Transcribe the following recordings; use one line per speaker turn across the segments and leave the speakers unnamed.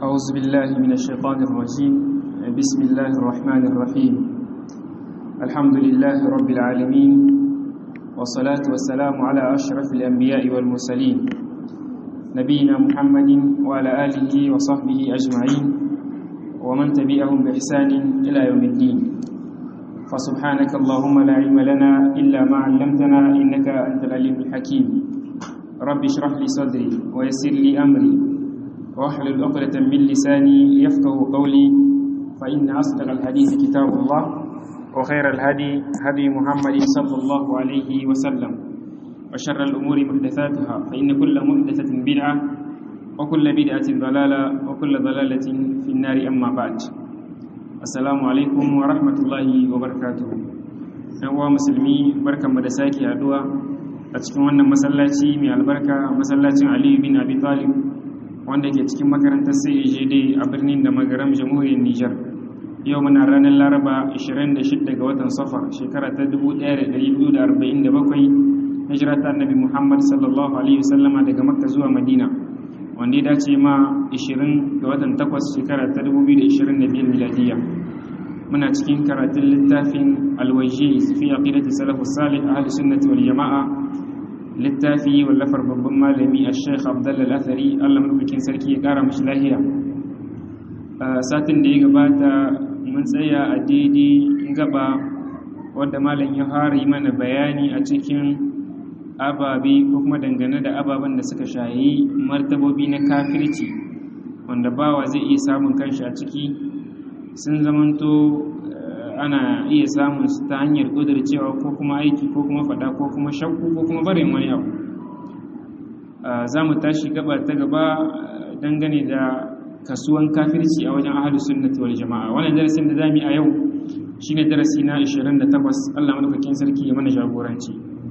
أعوذ بالله من الشيطان الرجيم بسم الله الرحمن الرحيم الحمد لله رب العالمين والصلاة والسلام على أشرف الأنبياء والمرسلين نبينا محمد وعلى آله وصحبه أجمعين ومن تبعهم بإحسان إلى يوم الدين فسبحانك اللهم لا علم لنا إلا ما علمتنا إنك أنت العليم الحكيم رب اشرح لي صدري ويسر لي أمري واحلل عقدة من لساني يفقه قولي فإن أصدق الحديث كتاب الله وخير الهدي هدي محمد صلى الله عليه وسلم وشر الأمور محدثاتها فإن كل محدثة بدعة وكل بدعة ضلالة وكل ضلالة في النار أما بعد السلام عليكم ورحمة الله وبركاته أنواع مسلمي بركة مدساكي أدوى أتكون أن مسلاتي من البركة مسلاتي علي بن أبي طالب wanda ke cikin makarantar CAJD a birnin da magaram jamhuriyar Nijar. Yau muna ranar Laraba 26 ga watan Safar shekara ta 1447 hijira ta Annabi Muhammad sallallahu alaihi wasallama daga Makka zuwa Madina. Wanda ya dace ma 20 ga watan 8 shekara ta 2025 miladiya. Muna cikin karatun littafin Al-Wajhi fi aqidati salafus salih ahli sunnati wal jama'a littafi wallafar babban malami a sheikh abdullal athari allah maɗaukakin sarki ya ƙara mashi lahiya satin da ya gabata mun tsaya a daidai gaba wadda malam ya fara yi mana bayani a cikin ababe ko kuma dangane da ababen da suka shayi martabobi na kafirci wanda bawa zai iya samun kanshi a ciki sun zamanto ana iya samun su ta hanyar cewa ko kuma aiki ko kuma fada ko kuma shakku ko kuma barin wani abu za mu tashi gaba ta gaba dangane da kasuwan kafirci a wajen ahalus sunnati wal jama'a wannan darasin da zamu yi a yau shine darasi na 28 Allah madaukakin sarki ya mana jagoranci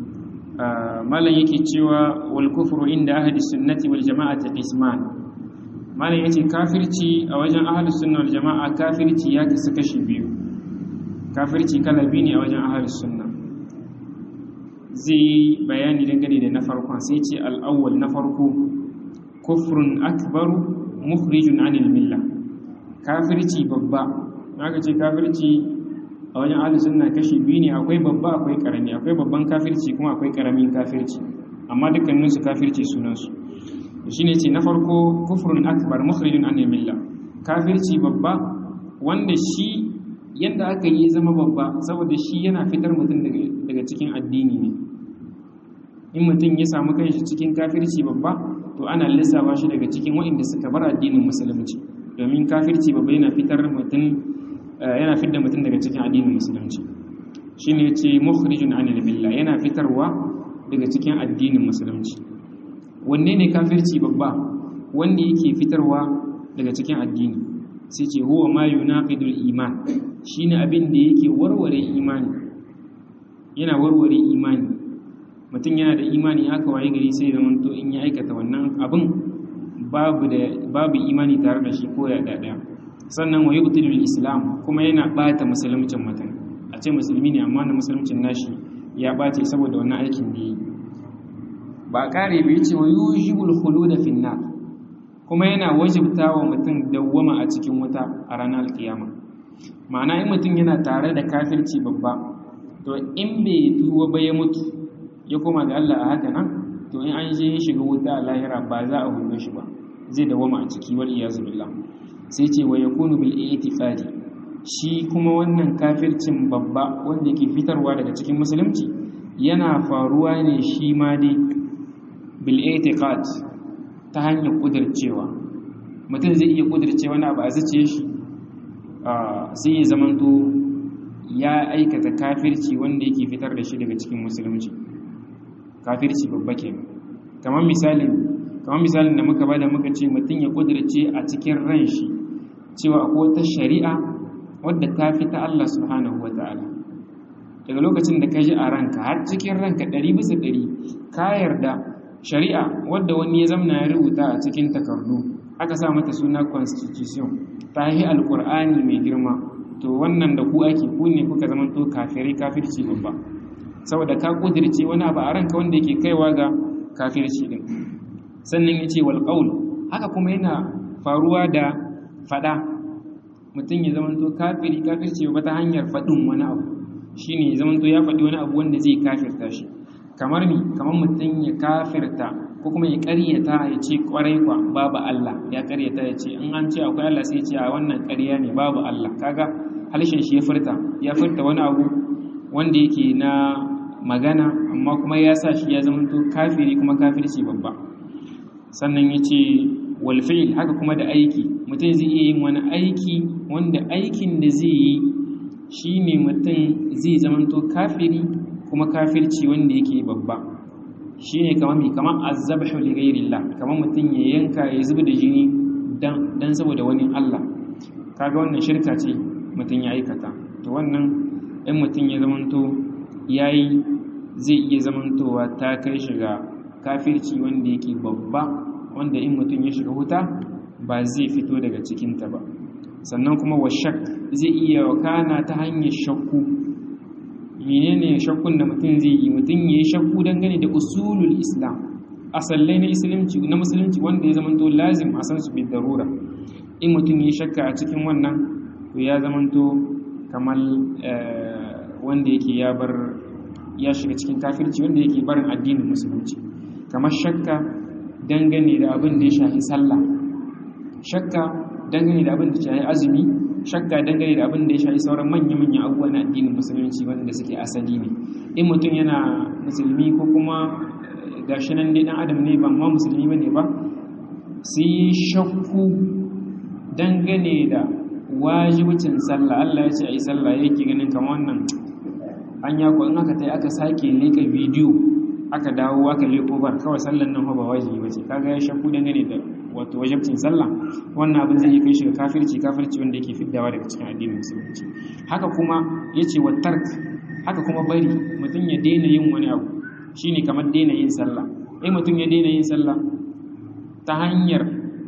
malam yake cewa wal kufru inda ahalus sunnati wal jama'ati qisman malam yace kafirci a wajen ahalus sunna wal jama'a kafirci ya kasu kashi biyu kafirci kala biyu ne a wajen ahalus sunna zai yi bayani dangane da na farkon sai ce al'awwal na farko kufrun akbaru mukhrijun anil milla kafirci babba aka ce kafirci a wajen ahalus sunna kashi biyu ne akwai babba akwai karami akwai babban kafirci kuma akwai karamin kafirci amma dukkanin su kafirci sunan su shine ce na farko kufrun akbar mukhrijun anil milla kafirci babba wanda shi yadda aka yi zama babba saboda shi yana fitar mutum daga cikin addini ne in mutum ya samu kanshi cikin kafirci babba to ana lissafa shi daga cikin waɗanda suka bar addinin musulunci domin kafirci babba yana fitar mutum yana fitar mutum daga cikin addinin musulunci shine yace mukhrijun anil billah yana fitarwa daga cikin addinin musulunci wanne ne kafirci babba wanda yake fitarwa daga cikin addini sai ce huwa ma yunaqidul iman shine abin da yake warware imani yana warware imani mutum yana da imani haka waye gari sai da manto in ya aikata wannan abin babu da babu imani tare da shi ko ya dada sannan wa yubtilul islam kuma yana bata musulmicin mutum a ce musulmi ne amma na musulmicin nashi ya bace saboda wannan aikin da yi ba kare bai ce wa yujibul khulud fi nar kuma yana wajibta wa mutum dawwama a cikin wuta a ranar alkiyama ma'ana in mutum yana tare da kafirci babba to in bai tuwa ba ya mutu ya koma ga Allah a haka nan to in an je shiga wuta a lahira ba za a hudo shi ba zai dawama a ciki wal iyazu billah sai ce wa yakunu bil i'tiqadi shi kuma wannan kafircin babba wanda ke fitarwa daga cikin musulunci yana faruwa ne shi ma dai bil i'tiqad ta hanyar kudircewa mutum zai iya kudircewa na ba a zace shi sai ya zamanto ya aikata kafirci wanda yake fitar da shi daga cikin musulunci kafirci babba ke kamar misalin kamar misalin da muka bada muka ce mutum ya kudirce a cikin ran shi cewa akwai wata shari'a wadda ta fi ta Allah subhanahu wa ta'ala daga lokacin da ka ji a ranka har cikin ranka ɗari bisa ɗari ka yarda shari'a wadda wani ya zamna ya rubuta a cikin takardu aka sa mata suna constitution ta yi alkur'ani mai girma to wannan da ku ake ku ne kuka zama to kafirai kafirci babba saboda ka kudirce wani abu a ranka wanda yake kaiwa ga kafirci din sannan yace wal qaul haka kuma yana faruwa da fada mutum ya zamanto kafiri kafirci ba ta hanyar faɗin wani abu shine ya zamanto ya faɗi wani abu wanda zai kafirta shi kamar mi kamar mutum ya kafirta ko kuma ya ƙaryata ya ce ƙwarai kwa babu Allah ya ƙaryata ya ce in an ce akwai Allah sai ce a wannan ƙarya ne babu Allah kaga halshen shi ya furta ya furta wani abu wanda yake na magana amma kuma ya sa shi ya zamanto kafiri kuma kafirci babba sannan ya ce walfil haka kuma da aiki mutum zai iya yin wani aiki wanda aikin da zai yi shi ne mutum zai zamanto kafiri kuma kafirci wanda yake babba shi ne kamar mai kamar azabhu li ghairillah kamar mutum ya yanka ya zuba da jini dan saboda wani Allah kaga wannan shirka ce mutum ya aikata to wannan in mutum ya zamanto yayi zai iya zamantowa ta kai shiga kafirci wanda yake babba wanda in mutum ya shiga wuta ba zai fito daga cikinta ba sannan kuma wa shak zai iya wakana ta hanyar shakku menene shakkun da mutum zai yi mutum ya yi shakku dangane da usulul islam asallai na musulunci na musulunci wanda ya zamanto lazim a san su bi darura in mutum ya shakka a cikin wannan to ya zamanto kamar wanda yake ya bar ya shiga cikin kafirci wanda yake barin addinin musulunci kamar shakka dangane da abin da ya shafi sallah shakka dangane da abin da ya shafi azumi shakka dangane da abin da ya shafi sauran manya-manya abubuwa na addinin musulunci wanda suke asali ne in mutum yana musulmi ko kuma gashi nan dai dan adam ne ba ma musulmi bane ba sai shakku dangane da wajibcin sallah Allah ya ce ai sallah yake ganin kamar wannan an ya in aka tai aka sake leka bidiyo aka dawo aka leko bar kawai sallan nan ba wajibi bace kaga ya shakku dangane da wato wajibcin sallah wannan abin zai kai shi ga kafirci kafirci wanda yake fiddawa daga cikin addinin musulunci haka kuma yace wa tark haka kuma bari mutum ya daina yin wani abu shine kamar daina yin sallah eh mutum ya daina yin sallah ta hanyar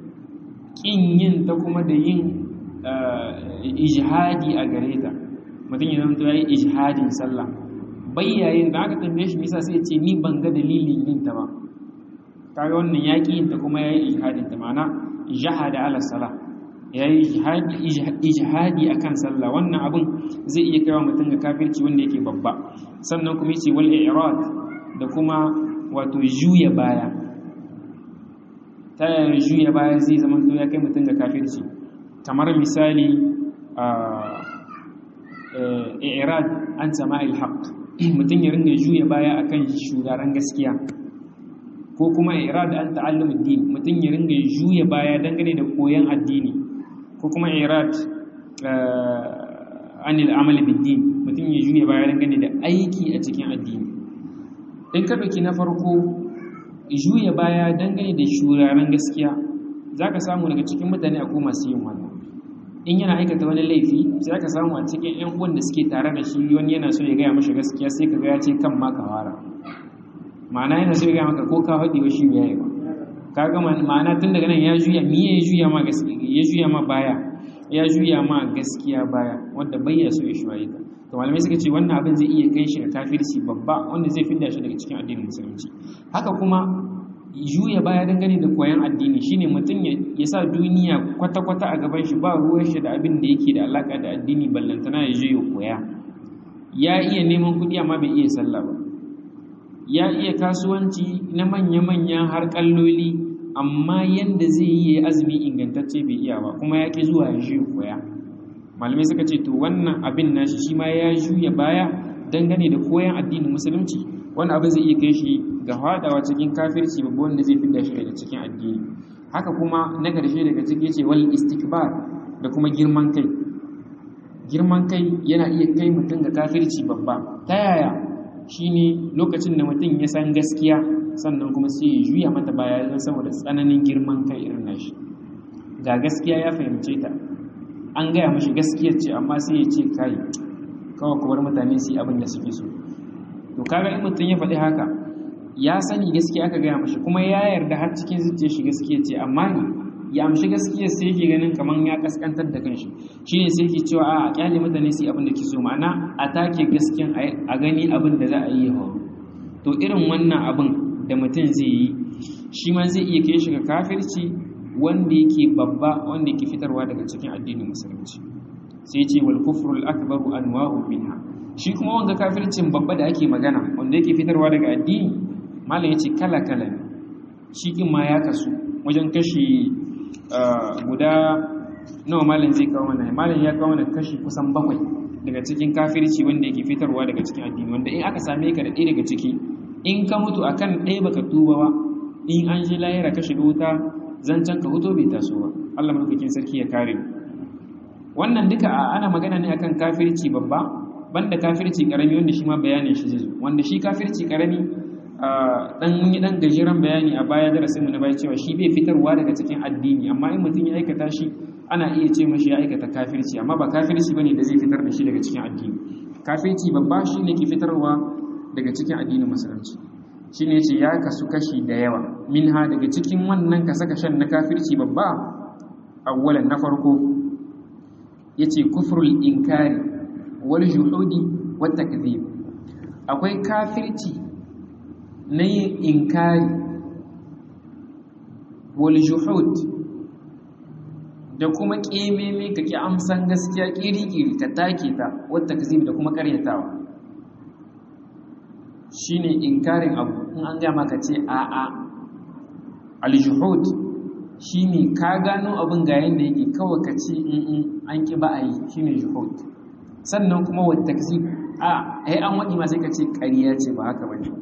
kin yin ta kuma da yin ijhadi a gare ta mutum ya zama ya yi ijhadin sallah bayyayin da aka tambaye shi nisa sai ce ni ban ga dalilin yin ta ba kaga wannan ya ƙi yin ta kuma ya yi ijhadin ta ma'ana jahada ala sala ya yi ijhadi a kan sallah wannan abin zai iya kaiwa mutum ga kafirci wanda yake babba sannan kuma yace wal i'rad da kuma wato juya baya ta yaya juya baya zai zama to ya kai mutum ga kafirci kamar misali i'rad an sama'il haqq mutum ya ringa juya baya akan shugaran gaskiya ko kuma i'rad an ta'allum ad-din mutum ya ringa juya baya dangane da koyon addini ko kuma i'rad an al-amal bid-din mutum ya juya baya dangane da aiki a cikin addini in ka dauki na farko juya baya dangane da shugaran gaskiya zaka samu daga cikin mutane akwai masu yin wannan in yana aikata wani laifi sai aka samu a cikin yan uwan da suke tare da shi wani yana so ya gaya mashi gaskiya sai ka ga ya ce kan ma ka fara ma'ana yana so ya gaya maka ko ka faɗi wa shi ya yi ba ka ga ma'ana tun daga nan ya juya me ya juya ma gaskiya ya juya ma baya ya juya ma gaskiya baya wanda bai ya so ya shi ta to malamai suka ce wannan abin zai iya kai shi ga kafirci babba wanda zai fidda shi daga cikin addinin musulunci haka kuma juya baya dangane da koyon addini shine mutum ya sa duniya kwata-kwata a gaban shi ba ruwan shi da abin da yake da alaka da addini ballantana ya je ya koya ya iya neman kuɗi amma bai iya sallah ba ya iya kasuwanci na manya-manya har kalloli amma yanda zai yi azumi ingantacce bai iya ba kuma ya ki zuwa ya je koya malamai suka ce to wannan abin nashi shi ma ya juya baya dangane da koyon addinin musulunci wani abin zai iya kai shi ga hadawa cikin kafirci babu wanda zai fidda shi daga cikin addini haka kuma na ƙarshe daga ciki ce wal istikbar da kuma girman kai girman kai yana iya kai mutum ga kafirci babba ta yaya shine lokacin da mutum ya san gaskiya sannan kuma sai ya juya mata baya don saboda tsananin girman kai irin nashi ga gaskiya ya fahimce ta an gaya mashi gaskiyar ce amma sai ya ce kai kawai kubar mutane su yi abin da suke so to kaga in mutum ya faɗi haka ya sani gaskiya aka gaya mashi kuma ya yarda har cikin zuciyar shi gaskiya ce amma ni ya amshi gaskiyar sai yake ganin kaman ya kaskantar da kanshi shine sai yake cewa a kyale mutane su abin da ke so ma'ana a take gaskiyan a gani abin da za a yi horo to irin wannan abin da mutum zai yi shi ma zai iya kai shi ga kafirci wanda yake babba wanda yake fitarwa daga cikin addinin musulunci sai ce wal kufrul akbaru anwa'u minha shi kuma wanda kafircin babba da ake magana wanda yake fitarwa daga addini malam yace kala kala ne shi kin ma ya kasu wajen kashi guda nawa malam zai kawo mana malam ya kawo mana kashi kusan bakwai daga cikin kafirci wanda yake fitarwa daga cikin addini wanda in aka same ka da ɗaya daga ciki in ka mutu akan ɗaya baka tuba ba in an ji lahira ka shiga wuta zancen ka huto bai taso ba Allah madaukakin sarki ya kare wannan duka ana magana ne akan kafirci babba banda kafirci karami wanda shi ma bayanin shi zai zo wanda shi kafirci karami dan mun yi dan gajeren bayani a baya darasin mu na baya cewa shi bai fitarwa daga cikin addini amma in mutum ya aikata shi ana iya ce mashi ya aikata kafirci amma ba kafirci bane da zai fitar da shi daga cikin addini kafirci babba shi ne ke fitarwa daga cikin addinin musulunci shi ne ce ya kasu kashi da yawa minha daga cikin wannan kasa-kashen na kafirci babba awwalan na farko ya ce kufrul inkari wal juhudi wat takdhib akwai kafirci na yin inkari wal juhud da kuma kememe ka ki amsan gaskiya kiri-kiri ka take ta wat takdhib da kuma karyatawa shine inkarin abu in an gama ka ce a'a al-juhud shine ka gano abin ga yanda yake kawai ka ce in an ki ba a yi shine juhud sannan kuma wa takzib a ai an wadi ma sai ka ce ƙarya ce ba haka bane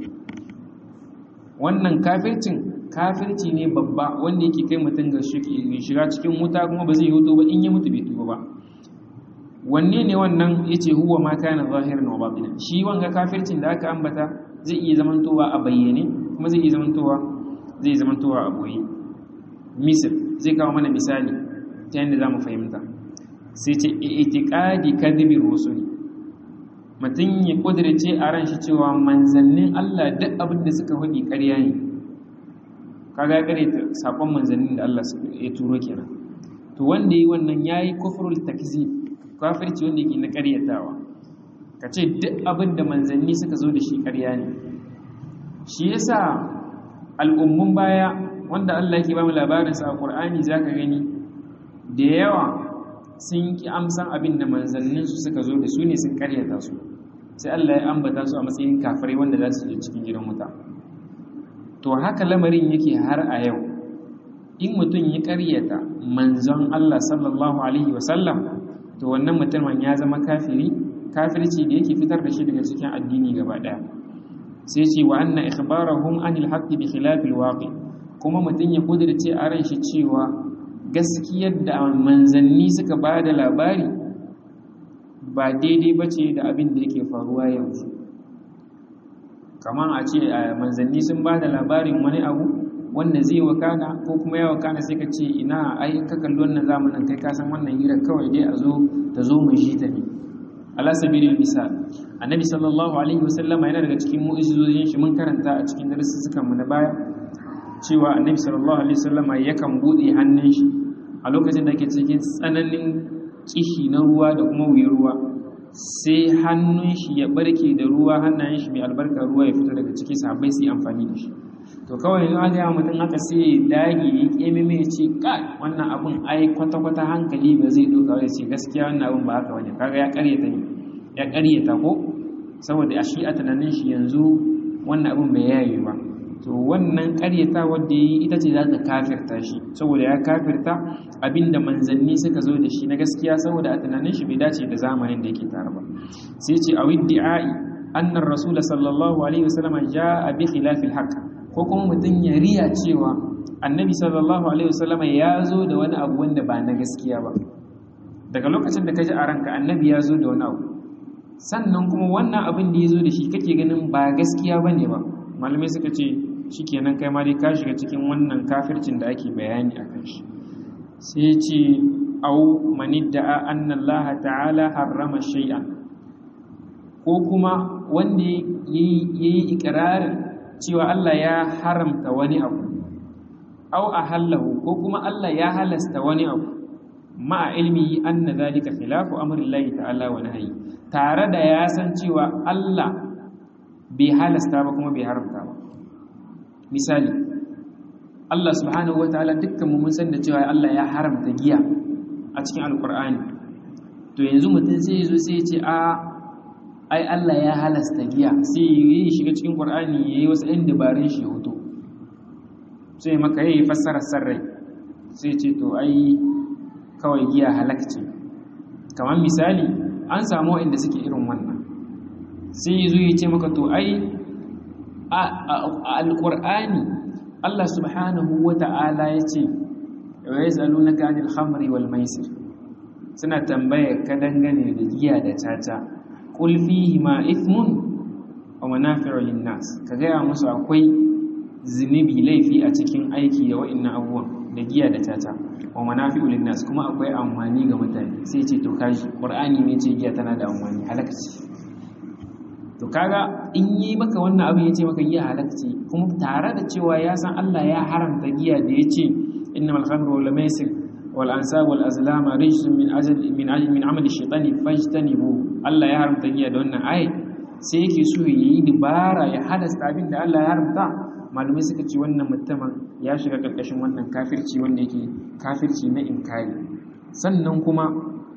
wannan kafircin kafirci ne babba wanda yake kai mutum ga shiga cikin wuta kuma ba zai yi ba in ya mutu bai tuba ba wanne ne wannan yace huwa ma kana zahiran wa batinan shi wanga kafircin da aka ambata zai iya zamantowa a bayyane kuma zai iya zamantowa zai zamantowa a boye misal zai kawo mana misali ta yadda zamu fahimta sai ce itiqadi kadhibi rusuli mutum ya kudirce a ran shi cewa manzannin Allah duk abin da suka faɗi ƙarya ne kaga ya kare sakon manzannin da Allah ya turo kenan to wanda yi wannan yayi kufrul takzib kafirci wanda yake na ƙaryatawa ka ce duk abin da manzanni suka zo da shi ƙarya ne shi yasa al'ummun baya wanda Allah yake ba mu labarinsa a Qur'ani zaka gani da yawa sun ki amsan abin da manzanninsu suka zo da su ne sun ƙaryata su sai Allah ya ambata su a matsayin kafirai wanda za su je cikin gidan wuta to haka lamarin yake har a yau in mutum ya ƙaryata manzon Allah sallallahu alaihi wasallam to wannan mutumin ya zama kafiri kafirci da yake fitar da shi daga cikin addini gaba daya sai ce wa anna ikhbarahum anil haqqi bi khilafil waqi kuma mutum ya kudirce a ran shi cewa gaskiyar da manzanni suka ba da labari ba daidai ba ce da abin da yake faruwa yanzu kamar a ce manzanni sun ba da labarin wani abu wanda zai wakana ko kuma ya wakana sai ka ce ina ai ka kalli wannan zamanin kai ka san wannan hira kawai dai a zo ta zo mu shi ta ne ala sabilil misal annabi sallallahu alaihi wasallama yana daga cikin mu'jizojin shi mun karanta a cikin darussukan mu na baya cewa annabi sallallahu alaihi wasallama yakan bude hannun shi a lokacin da yake cikin tsananin kishi na ruwa da kuma wuyar ruwa sai hannun shi ya barke da ruwa hannayen shi mai albarka ruwa ya fito daga ciki sahabbai su yi amfani da shi to kawai in aka yi mutum aka sai dage ya keme mai ce kai wannan abun ai kwata-kwata hankali ba zai doka wai ce gaskiya wannan abun ba haka wani kaga ya karyata ne ya karyata ko saboda a shi a tunanin shi yanzu wannan abun bai yayi ba to wannan karyata wadda yi ita ce za ta kafirta shi saboda ya kafirta abinda manzanni suka zo da shi na gaskiya saboda a tunanin shi bai dace da zamanin da yake tare ba sai ce a widdi'ai annar rasul sallallahu alaihi wasallam ja'a bi khilafil haqq ko kuma mutum ya riya cewa annabi sallallahu alaihi wasallam ya zo da wani abu wanda ba na gaskiya ba daga lokacin da ka ji a ranka annabi ya zo da wani abu sannan kuma wannan abin da ya zo da shi kake ganin ba gaskiya ba ne ba malamai suka ce shi kenan kai ma dai ka shiga cikin wannan kafircin da ake bayani a kan shi sai ce au manidda'a anna Allah ta'ala harrama shay'an ko kuma wanda yayi ikrarin cewa Allah ya haramta wani abu au ahallahu ko kuma Allah ya halasta wani abu ma'a ilmi anna zalika khilafu amri Allah ta'ala wa nahyi tare da ya san cewa Allah bai halasta ba kuma bai haramta ba misali Allah subhanahu wataala dukkan mu mun san da cewa Allah ya haramta giya a cikin alkur'ani to yanzu mutum sai ya zo sai ya ce a ai Allah ya halasta giya sai ya shiga cikin qur'ani yayi wasu ɗan dabarun shi hoto sai maka yayi fassara sarrai sai ce to ai kawai giya halakce kamar misali an samu inda suke irin wannan sai ya zo ya ce maka to ai a alƙur'ani Allah subhanahu wa ta'ala ya ce wa ya zalu na kanil hamri wal maisir suna tambaya ka dangane da giya da caca ƙul fihi ma ithmun wa manafi'u linnas ka gaya musu akwai zunubi laifi a cikin aiki da wa'annan abubuwan da giya da caca wa manafi'u linnas kuma akwai amfani ga mutane sai ce to kaji qur'ani ne ce giya tana da amfani halakaci to kaga in yi maka wannan abin yace maka giya halakaci kuma tare da cewa ya san Allah ya haramta giya da yace innamal khamru wal maisir wal ansab wal azlam rijsun min ajal min ajal min amali shaytani fajtanibu Allah ya haramta giya da wannan ayi sai yake so yayi dubara ya halasta abin da Allah ya haramta malumai suka ce wannan mutumin ya shiga ƙarƙashin wannan kafirci wanda yake kafirci na inkari sannan kuma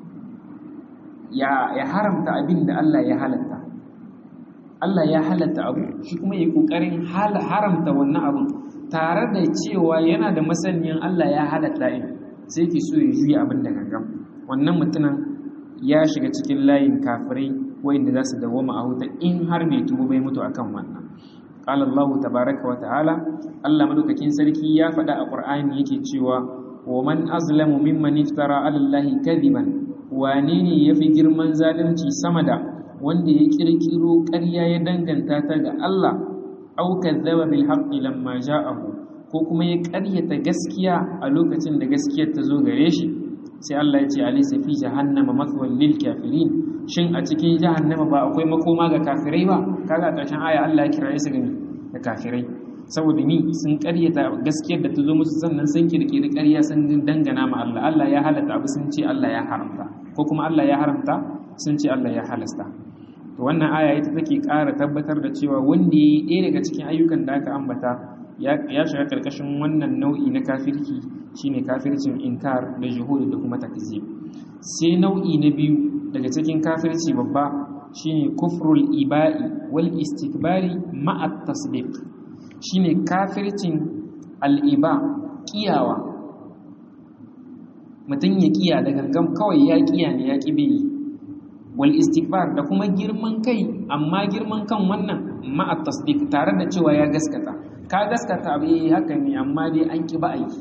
ya haramta abin da Allah ya halatta Allah ya halatta abu shi kuma ya ƙoƙarin haramta wannan abin tare da cewa yana da masaniyan Allah ya halatta in sai ke so ya juya abin da gangan wannan mutumin ya shiga cikin layin kafirai wa'inda za su dawoma a huta in har bai tubo bai mutu akan wannan قال الله تبارك وتعالى الله مدوكاكين سركي يا فدا القرآن yake cewa ومن أظلم ممن افترى على الله كذبا wanene yafi girman zalunci sama da wanda ya kirkiro ƙarya ya danganta ta ga Allah au kadzaba bil haqqi lamma ja'ahu ko kuma ya ƙaryata gaskiya a lokacin da gaskiyar ta zo gare shi sai Allah ya ce alaysa fi jahannama mathwan lil kafirin shin a cikin jahannama ba akwai makoma ga kafirai ba kaga ƙarshen aya Allah ya kira su gani da kafirai saboda ni sun ƙaryata gaskiyar da ta zo musu sannan sun kirkiri ƙarya sun dangana ma Allah Allah ya halatta abu sun ce Allah ya haramta ko kuma Allah ya haramta sun ce Allah ya halasta to wannan aya ita take ƙara tabbatar da cewa wanda yayi ɗaya daga cikin ayyukan da aka ambata ya shiga karkashin wannan nau'i na kafirci shine kafircin inkar da juhud da kuma takzib sai nau'i na biyu daga cikin kafirci babba shine kufrul iba'i wal istikbari ma'a tasdiq shine kafircin al'iba kiyawa mutum ya kiya da gangan kawai ya kiya ne ya kibe wal istikbar da kuma girman kai amma girman kan wannan ma'a tasdiq tare da cewa ya gaskata ka gaskata abu haka ne amma dai an ki ba aiki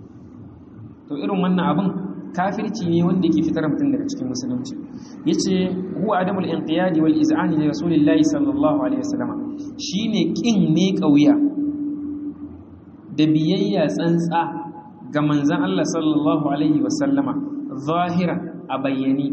to irin wannan abin kafirci ne wanda yake fitar mutum daga cikin musulunci yace huwa adamul inqiyadi wal iz'ani li rasulillahi sallallahu alaihi wasallam shine kin ne kauya da biyayya tsantsa ga manzon Allah sallallahu alaihi wasallama zahira a bayyani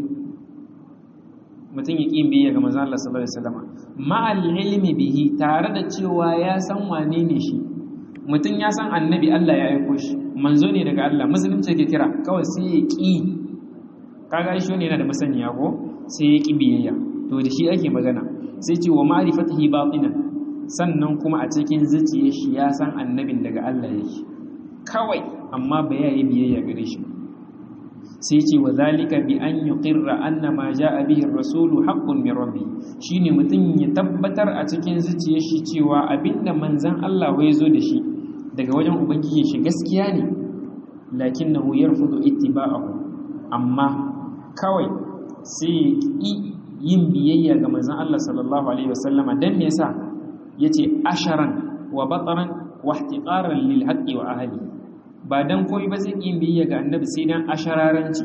mutum ya kin biyayya ga manzon Allah sallallahu alaihi wasallama ma'al ilmi bihi tare da cewa ya san wane ne shi mutum ya san annabi Allah ya aiko shi manzo ne daga Allah musulunci ke kira kawai sai ya ƙi kaga shi ne yana da masaniya ko sai ya ƙi biyayya to da shi ake magana sai ce wa ma'rifatihi batinan sannan kuma a cikin zuciyar shi ya san annabin daga Allah yake kawai amma ba ya yi biyayya gare shi sai ce wa zalika bi an yuqirra anna ma jaa bihi ar-rasulu haqqun min rabbi shine mutum ya tabbatar a cikin zuciyar shi cewa abinda manzon Allah ya zo da shi daga wajen ubangiji shi gaskiya ne lakinnahu yarfudu ittiba'ahu amma kawai sai yin biyayya ga manzon Allah sallallahu alaihi wasallama dan me yasa yace asharan wa bataran wa ihtiqaran lil haqqi wa ahli ba dan koyi ba zai yin biyayya ga annabi sai dan ashararanci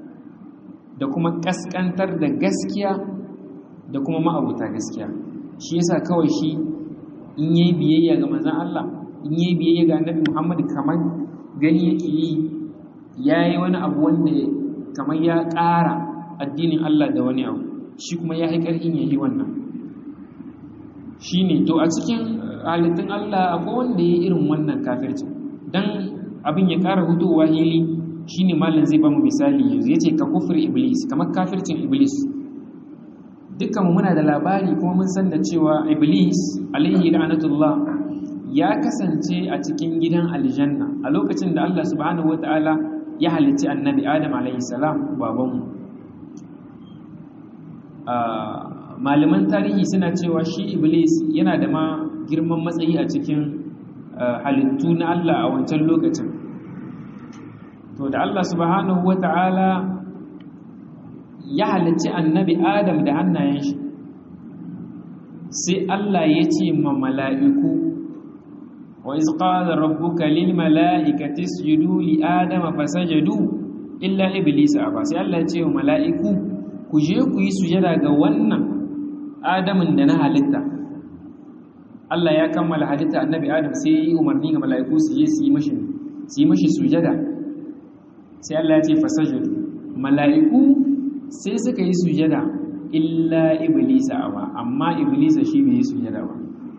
da kuma kaskantar da gaskiya da kuma ma'abuta gaskiya shi yasa kawai shi in yayi biyayya ga manzon Allah in yi biyayya ga annabi Muhammad kamar gani yake yi ya yi wani abu wanda kamar ya ƙara addinin Allah da wani abu shi kuma ya haikar in yi wannan shi ne to a cikin halittun Allah akwai wanda ya irin wannan kafirci don abin ya ƙara hutowa hili shi ne malin zai ba mu misali yanzu ya ce ka kufur iblis kamar kafircin iblis dukkanmu muna da labari kuma mun san da cewa iblis alaihi la'anatullah ya kasance a cikin gidan aljanna a lokacin da Allah subhanahu wataala ya halicci annabi Adam alayhi salam babanmu malaman tarihi suna cewa shi iblis yana da ma girman matsayi a cikin halittu na Allah a wancan lokacin to da Allah subhanahu wata'ala ya halicci annabi Adam da hannayen shi sai Allah ya ce ma mala'iku wa iz qala rabbuka lil mala'ikati isjudu li adama fasajadu illa iblis aba sai Allah ya ce wa mala'iku ku je ku yi sujada ga wannan adamin da na halitta Allah ya kammala halitta annabi Adam sai ya yi umarni ga mala'iku su je su yi mashi su yi mashi sujada sai Allah ya ce fasajadu mala'iku sai suka yi sujada illa iblisa awa amma iblisa shi bai yi sujada ba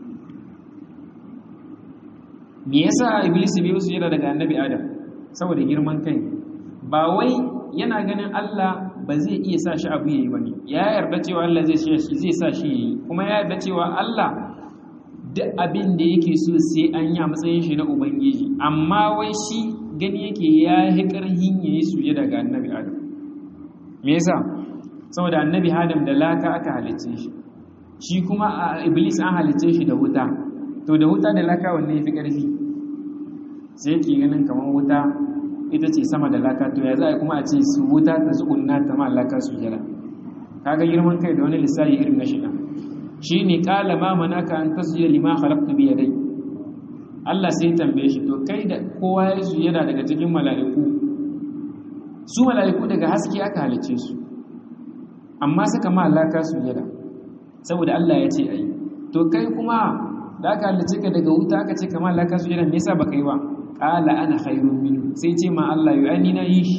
me yasa iblis bai yi sujada daga annabi Adam saboda girman kai ba wai yana ganin Allah ba zai iya sa shi abu yayi bane ya yarda cewa Allah zai shi zai sa shi yayi kuma ya yarda cewa Allah duk abin da yake so sai an yi a matsayin shi na ubangiji amma wai shi gani yake ya yi ƙarhin ya yi suje daga annabi adam me yasa saboda annabi adam da laka aka halicce shi shi kuma a iblis an halicce shi da wuta to da wuta da laka wanne ya fi ƙarfi sai yake ganin kamar wuta ita ce sama da laka to ya za a kuma a ce su wuta ta zuƙunna ta ma laka su jira kaga girman kai da wani lissafi irin na shiɗa shi ne ƙala ma manaka an tasjuda lima khalaqtu bi yadai Allah sai tambaye shi to kai da kowa ya sujada daga cikin mala'iku su mala'iku daga haske aka halice su amma suka ma Allah ka sujada saboda Allah ya ce ayi to kai kuma da aka halice ka daga wuta aka ce kamar Allah ka sujada me yasa baka yi ba qala ana khairun min sai ce ma Allah yu ani na yi shi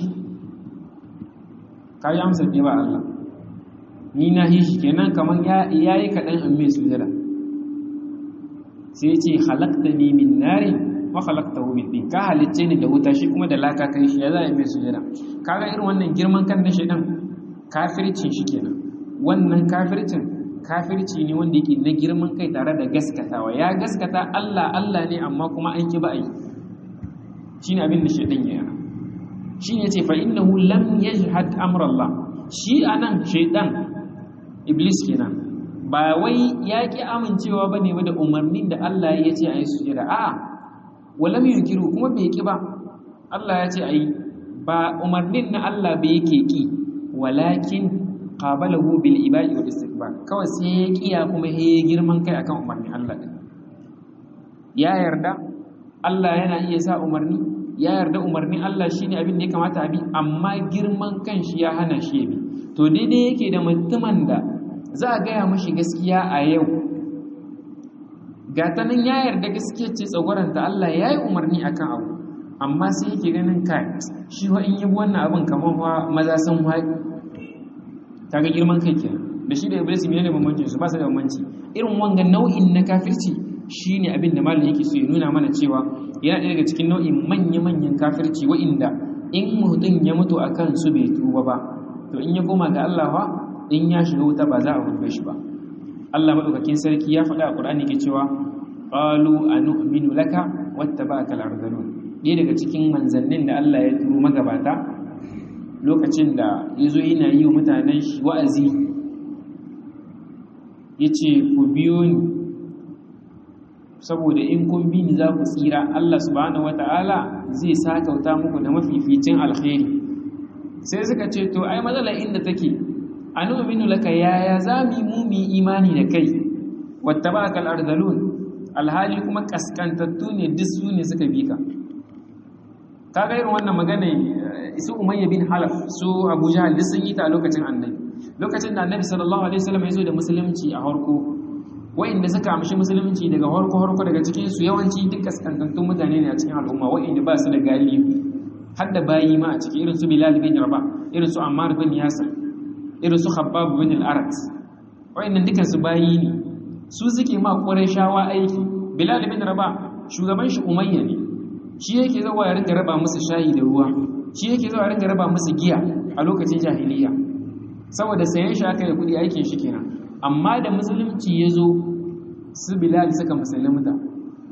kai amsa ne ba Allah ni na yi shi kenan kamar ya yi kaɗan an mai sujada sai ce halakta ne min nari wa halakta hu min ɗin ka halicce ni da wuta shi kuma da laka kai shi ya za a yi mai sujada kaga irin wannan girman kan na shaidan kafircin shi kenan wannan kafircin kafirci ne wanda yake na girman kai tare da gaskatawa ya gaskata Allah Allah ne amma kuma an ki ba a yi shine abin da shaidan ya yana shine ce fa innahu lam yajhad amra Allah shi anan shaidan iblis kenan ba wai ya ki amincewa bane da umarnin da Allah ya ce a yi sujada a walam yunkiru kuma bai ki ba Allah ya ce a yi ba umarnin na Allah bai yake ki walakin qabalahu bil ibai wal istikbar kawai sai ya kiya kuma he girman kai akan umarnin Allah din ya yarda Allah yana iya sa umarni ya yarda umarnin Allah shine abin da ya kamata a bi amma girman kan shi ya hana shi ya bi to daidai yake da mutumin da za a gaya mashi gaskiya a yau gata nan ya yarda gaskiya ce tsagwaranta Allah ya yi umarni a kan abu amma sai yake ganin kai shi wa in yi wannan abin kamar wa maza sun haɗi ta ga girman kai kenan da shi da iblis ne ne bambancin su ba su da bambanci irin wanga nau'in na kafirci shine abin da malam yake so ya nuna mana cewa yana ɗaya daga cikin nau'in manya-manyan kafirci wa'inda in mutum ya mutu akan su bai tuba ba to in ya koma ga Allah wa in ya shiga wuta ba za a rufe shi ba Allah madaukakin sarki ya faɗa a Qur'ani ke cewa qalu anu'minu laka wattaba'aka al-ardhalun ɗaya daga cikin manzannin da Allah ya turo magabata lokacin da yazo yana yi wa mutanen shi wa'azi yace ku biyo ni saboda in kun bi ni za ku tsira Allah subhanahu wata'ala zai sakauta muku da mafificin alkhairi sai suka ce to ai matsalar inda take anu'minu laka yaya zami mu mu imani da kai wattaba'aka al-ardhalun alhali kuma kaskantattu ne duk su ne suka bi ka kaga irin wannan magana su umayya bin halaf su abu jahal duk sun yi ta lokacin annabi lokacin da annabi sallallahu alaihi wasallam ya zo da musulunci a harko wa'inda suka amshi musulunci daga harko harko daga cikin su yawanci duk kaskantattun mutane ne a cikin al'umma wa'inda ba su da galibi har da bayi ma a cikin irin su bilal bin rabah irin su ammar bin yasir irin su khabbab bin al-arat wa'innan dukan su bayi ne su suke ma shawa aiki bilal bin rabah shugaban shi umayya ne shi yake zuwa ya ringa raba musu shayi da ruwa shi yake zuwa ya ringa raba musu giya a lokacin jahiliya saboda sayan shi aka yi kudi aikin shi kenan amma da musulunci ya zo su bilal suka musulunta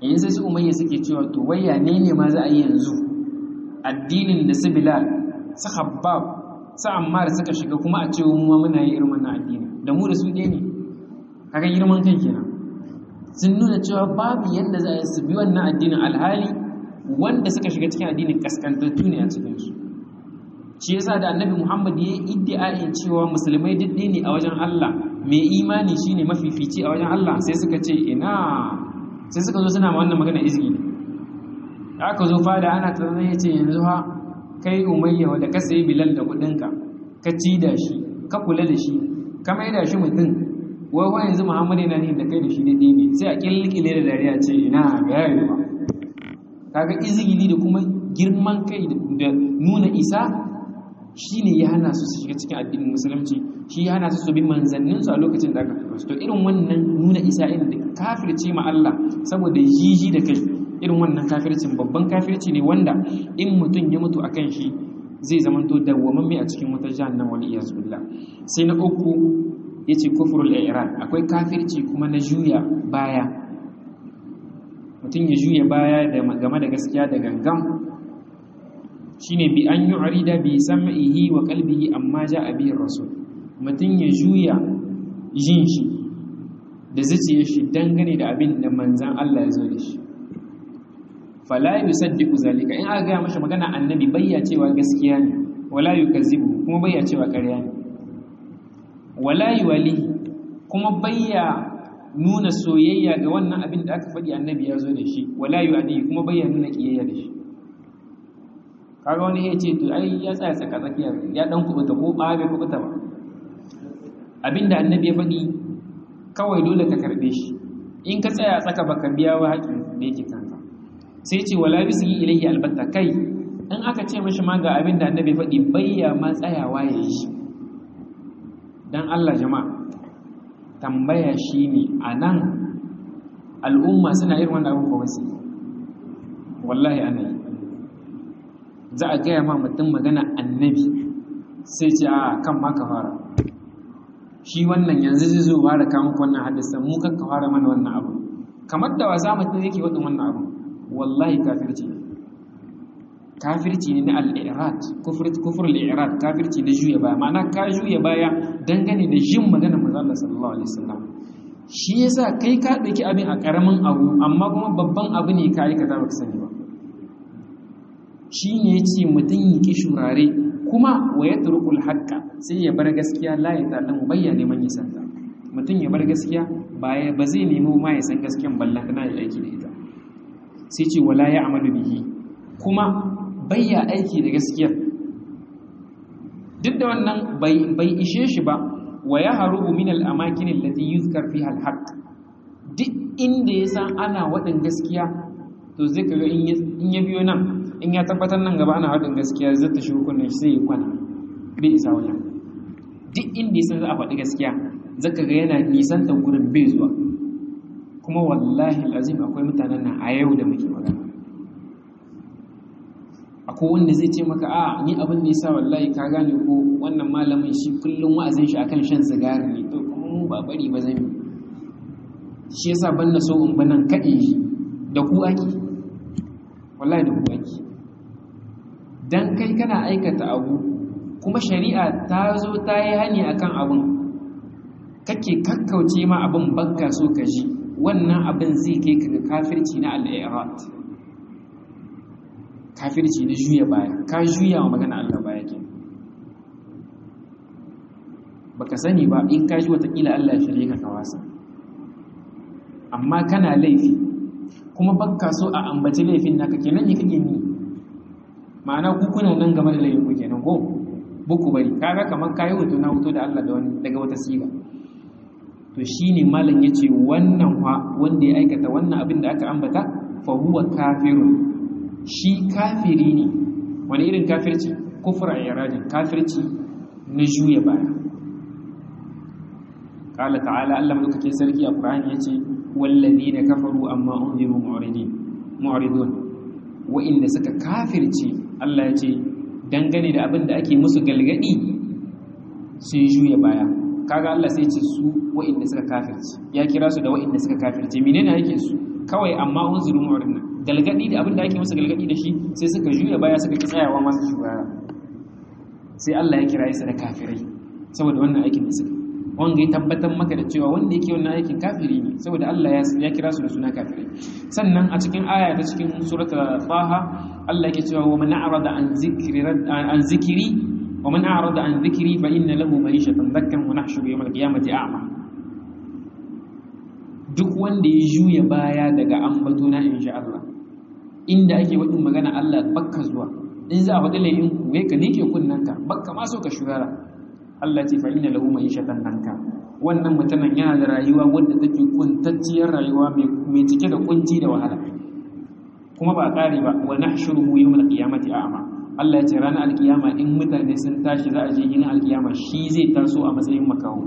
yayin sai su umayya suke cewa to wayya ne ne ma za a yi yanzu addinin da su bilal su habbab su ammar suka shiga kuma a ce mu ma muna yi irin wannan addini da mu da su ɗaya ne kaga girman kai kenan sun nuna cewa babu yadda za a su bi wannan addinin alhali wanda suka shiga cikin addinin kaskantattu ne a cikinsu shi yasa da annabi muhammad ya yi iddia'in cewa musulmai duk ne a wajen allah mai imani shine mafifici a wajen allah sai suka ce ina sai suka zo suna ma wannan magana izgi da aka zo fada ana tunanin ya ce yanzu ha kai umayya wanda ka sayi bilal da kudinka ka ci da shi ka kula da shi ka mai da shi mutum wai wa yanzu muhammad yana ne da kai da shi da ɗebe sai a ƙilƙile da dariya ce ina ga yayi ba kaga izgili da kuma girman kai da nuna isa shine ya hana su su shiga cikin addinin musulunci shi ya hana su su bi manzannin su a lokacin da aka tura su to irin wannan nuna isa irin da kafirce ma Allah saboda jiji da kai irin wannan kafircin babban kafirci ne wanda in mutum ya mutu akan shi zai zamanto dawwamamme a cikin wata jahannam wal iyaz billah sai na uku yace kufrul i'ran akwai kafirci kuma na juya baya mutum ya juya baya game da gaskiya da gangam shine bi an yu'rida bi sam'ihi wa qalbihi amma ja'a bihi rasul mutum ya juya jin shi da zuciyar shi dangane da abin da manzan Allah ya zo da shi fala yusaddiqu zalika in aka ga mashi magana annabi bayya cewa gaskiya ne wala yukazzibu kuma bayya cewa ƙarya ne wala yuwali kuma bayya nuna soyayya ga wannan abin da aka faɗi annabi ya zo da shi wala yu'adi kuma bayya nuna kiyayya da shi kaga wani ya ce to ai ya tsaya tsaka tsakiya ya dan kubuta ko ba bai kubuta ba abinda annabi ya faɗi kawai dole ka karbe shi in ka tsaya tsaka baka biya wa haƙin da yake kanka sai ce wala bisi ilayhi albatta kai in aka ce mashi ma ga abinda annabi ya faɗi bayya ma tsayawa ya yi shi dan Allah jama'a tambaya shine anan al'umma suna irin wannan abubuwa wasu wallahi ana yi za a gaya ma mutum magana annabi sai ce a kan ma ka fara shi wannan yanzu zai zo fara kawo wannan hadisa mu kan ka fara mana wannan abu kamar da wasa mutum yake wadin wannan abu wallahi kafirci kafirci ne na al-i'rad kufur al-i'rad kafirci na juya baya ma'ana ka juya baya dangane da jin magana manzo Allah sallallahu alaihi wasallam shi yasa kai ka dauki abin a karamin abu amma kuma babban abu ne ka aikata baka sani ba shi ne ya ce mutum yi ki shurare kuma wa ya turkul haƙƙa sai ya bar gaskiya la ya ta'lamu bayya neman ya san ta mutum ya bar gaskiya baya ba zai nemo ma ya san gaskiyan ballan kana ya aiki da ita sai ce wala ya amalu bihi kuma bayya aiki da gaskiya duk da wannan bai ishe shi ba wa ya harubu min al-amakin allati yuzkar fiha al-haqq duk inda ya san ana waɗin gaskiya to zai kaga in ya biyo nan in ya tabbatar nan gaba ana haɗin gaskiya zai ta shi hukunan shi sai ya kwana bai isa wajen duk inda ya san za a faɗi gaskiya zaka ga yana nisan ta gurin bai zuwa kuma wallahi lazim akwai mutanen nan a yau da muke magana akwai wanda zai ce maka a ni abin da yasa wallahi ka gane ko wannan malamin shi kullum wa'azin shi akan shan sigari ne to kuma mu ba bari ba zan yi shi yasa ban na so in banan kaɗe shi da ku ake wallahi da ku ake dan kai kana aikata abu kuma shari'a ta zo ta yi hani akan abin kake kakkauce ma abin bakka so ka ji wannan abin zai kai ka ga kafirci na al-irat kafirci na juya baya ka juya wa magana Allah baya ke baka sani ba in ka ji watakila Allah ya shirye ka kawasa amma kana laifi kuma bakka so a ambaci laifin naka kenan ne kake ni ma'ana ku kuna nan game da laifin ku kenan ko buku bari kaga kamar kayi hoto na hoto da Allah da wani daga wata siga to shine malam yace wannan wa wanda ya aikata wannan abin da aka ambata fa huwa kafirun shi kafiri ne wani irin kafirci kufra iradin kafirci na juya baya qala ta'ala Allah madaukakin sarki a Qur'ani yace wallazina kafaru amma unziru mu'ridin mu'ridun wa inda suka kafirce Allah yace dangane da abin da ake musu galgadi sun juya baya kaga Allah sai ce su wa'inda suka kafirce ya kira su da wa'inda suka kafirce menene yake su kawai amma unziru mu'ridna galgadi da abin da ake musu galgadi da shi sai suka juya baya suka ki tsayawa masu shugaba sai Allah ya kira su da kafirai saboda wannan aikin da suka wanga ya tabbatar maka da cewa wanda yake wannan aikin kafiri ne saboda Allah ya kira su da suna kafirai sannan a cikin aya ta cikin suratul Taha Allah yake cewa wa man a'rada an zikri an zikri wa man a'rada an zikri fa inna lahu ma'ishatan dakkan wa nahshuru yawm al-qiyamati a'ma duk wanda ya juya baya daga ambatona insha Allah inda ake wadin magana Allah bakka zuwa in za a faɗi laifin ku ka ne ke kunnanka bakka ma so ka shugara Allah ce fa inna lahu ma'ishatan danka wannan mutumin yana da rayuwa wanda take kuntacciyar rayuwa mai cike da kunci da wahala kuma ba kare ba wa nahshuruhu yawmal qiyamati a'ma Allah ya ce ranar alkiyama in mutane sun tashi za a je yin alkiyama shi zai taso a matsayin makaho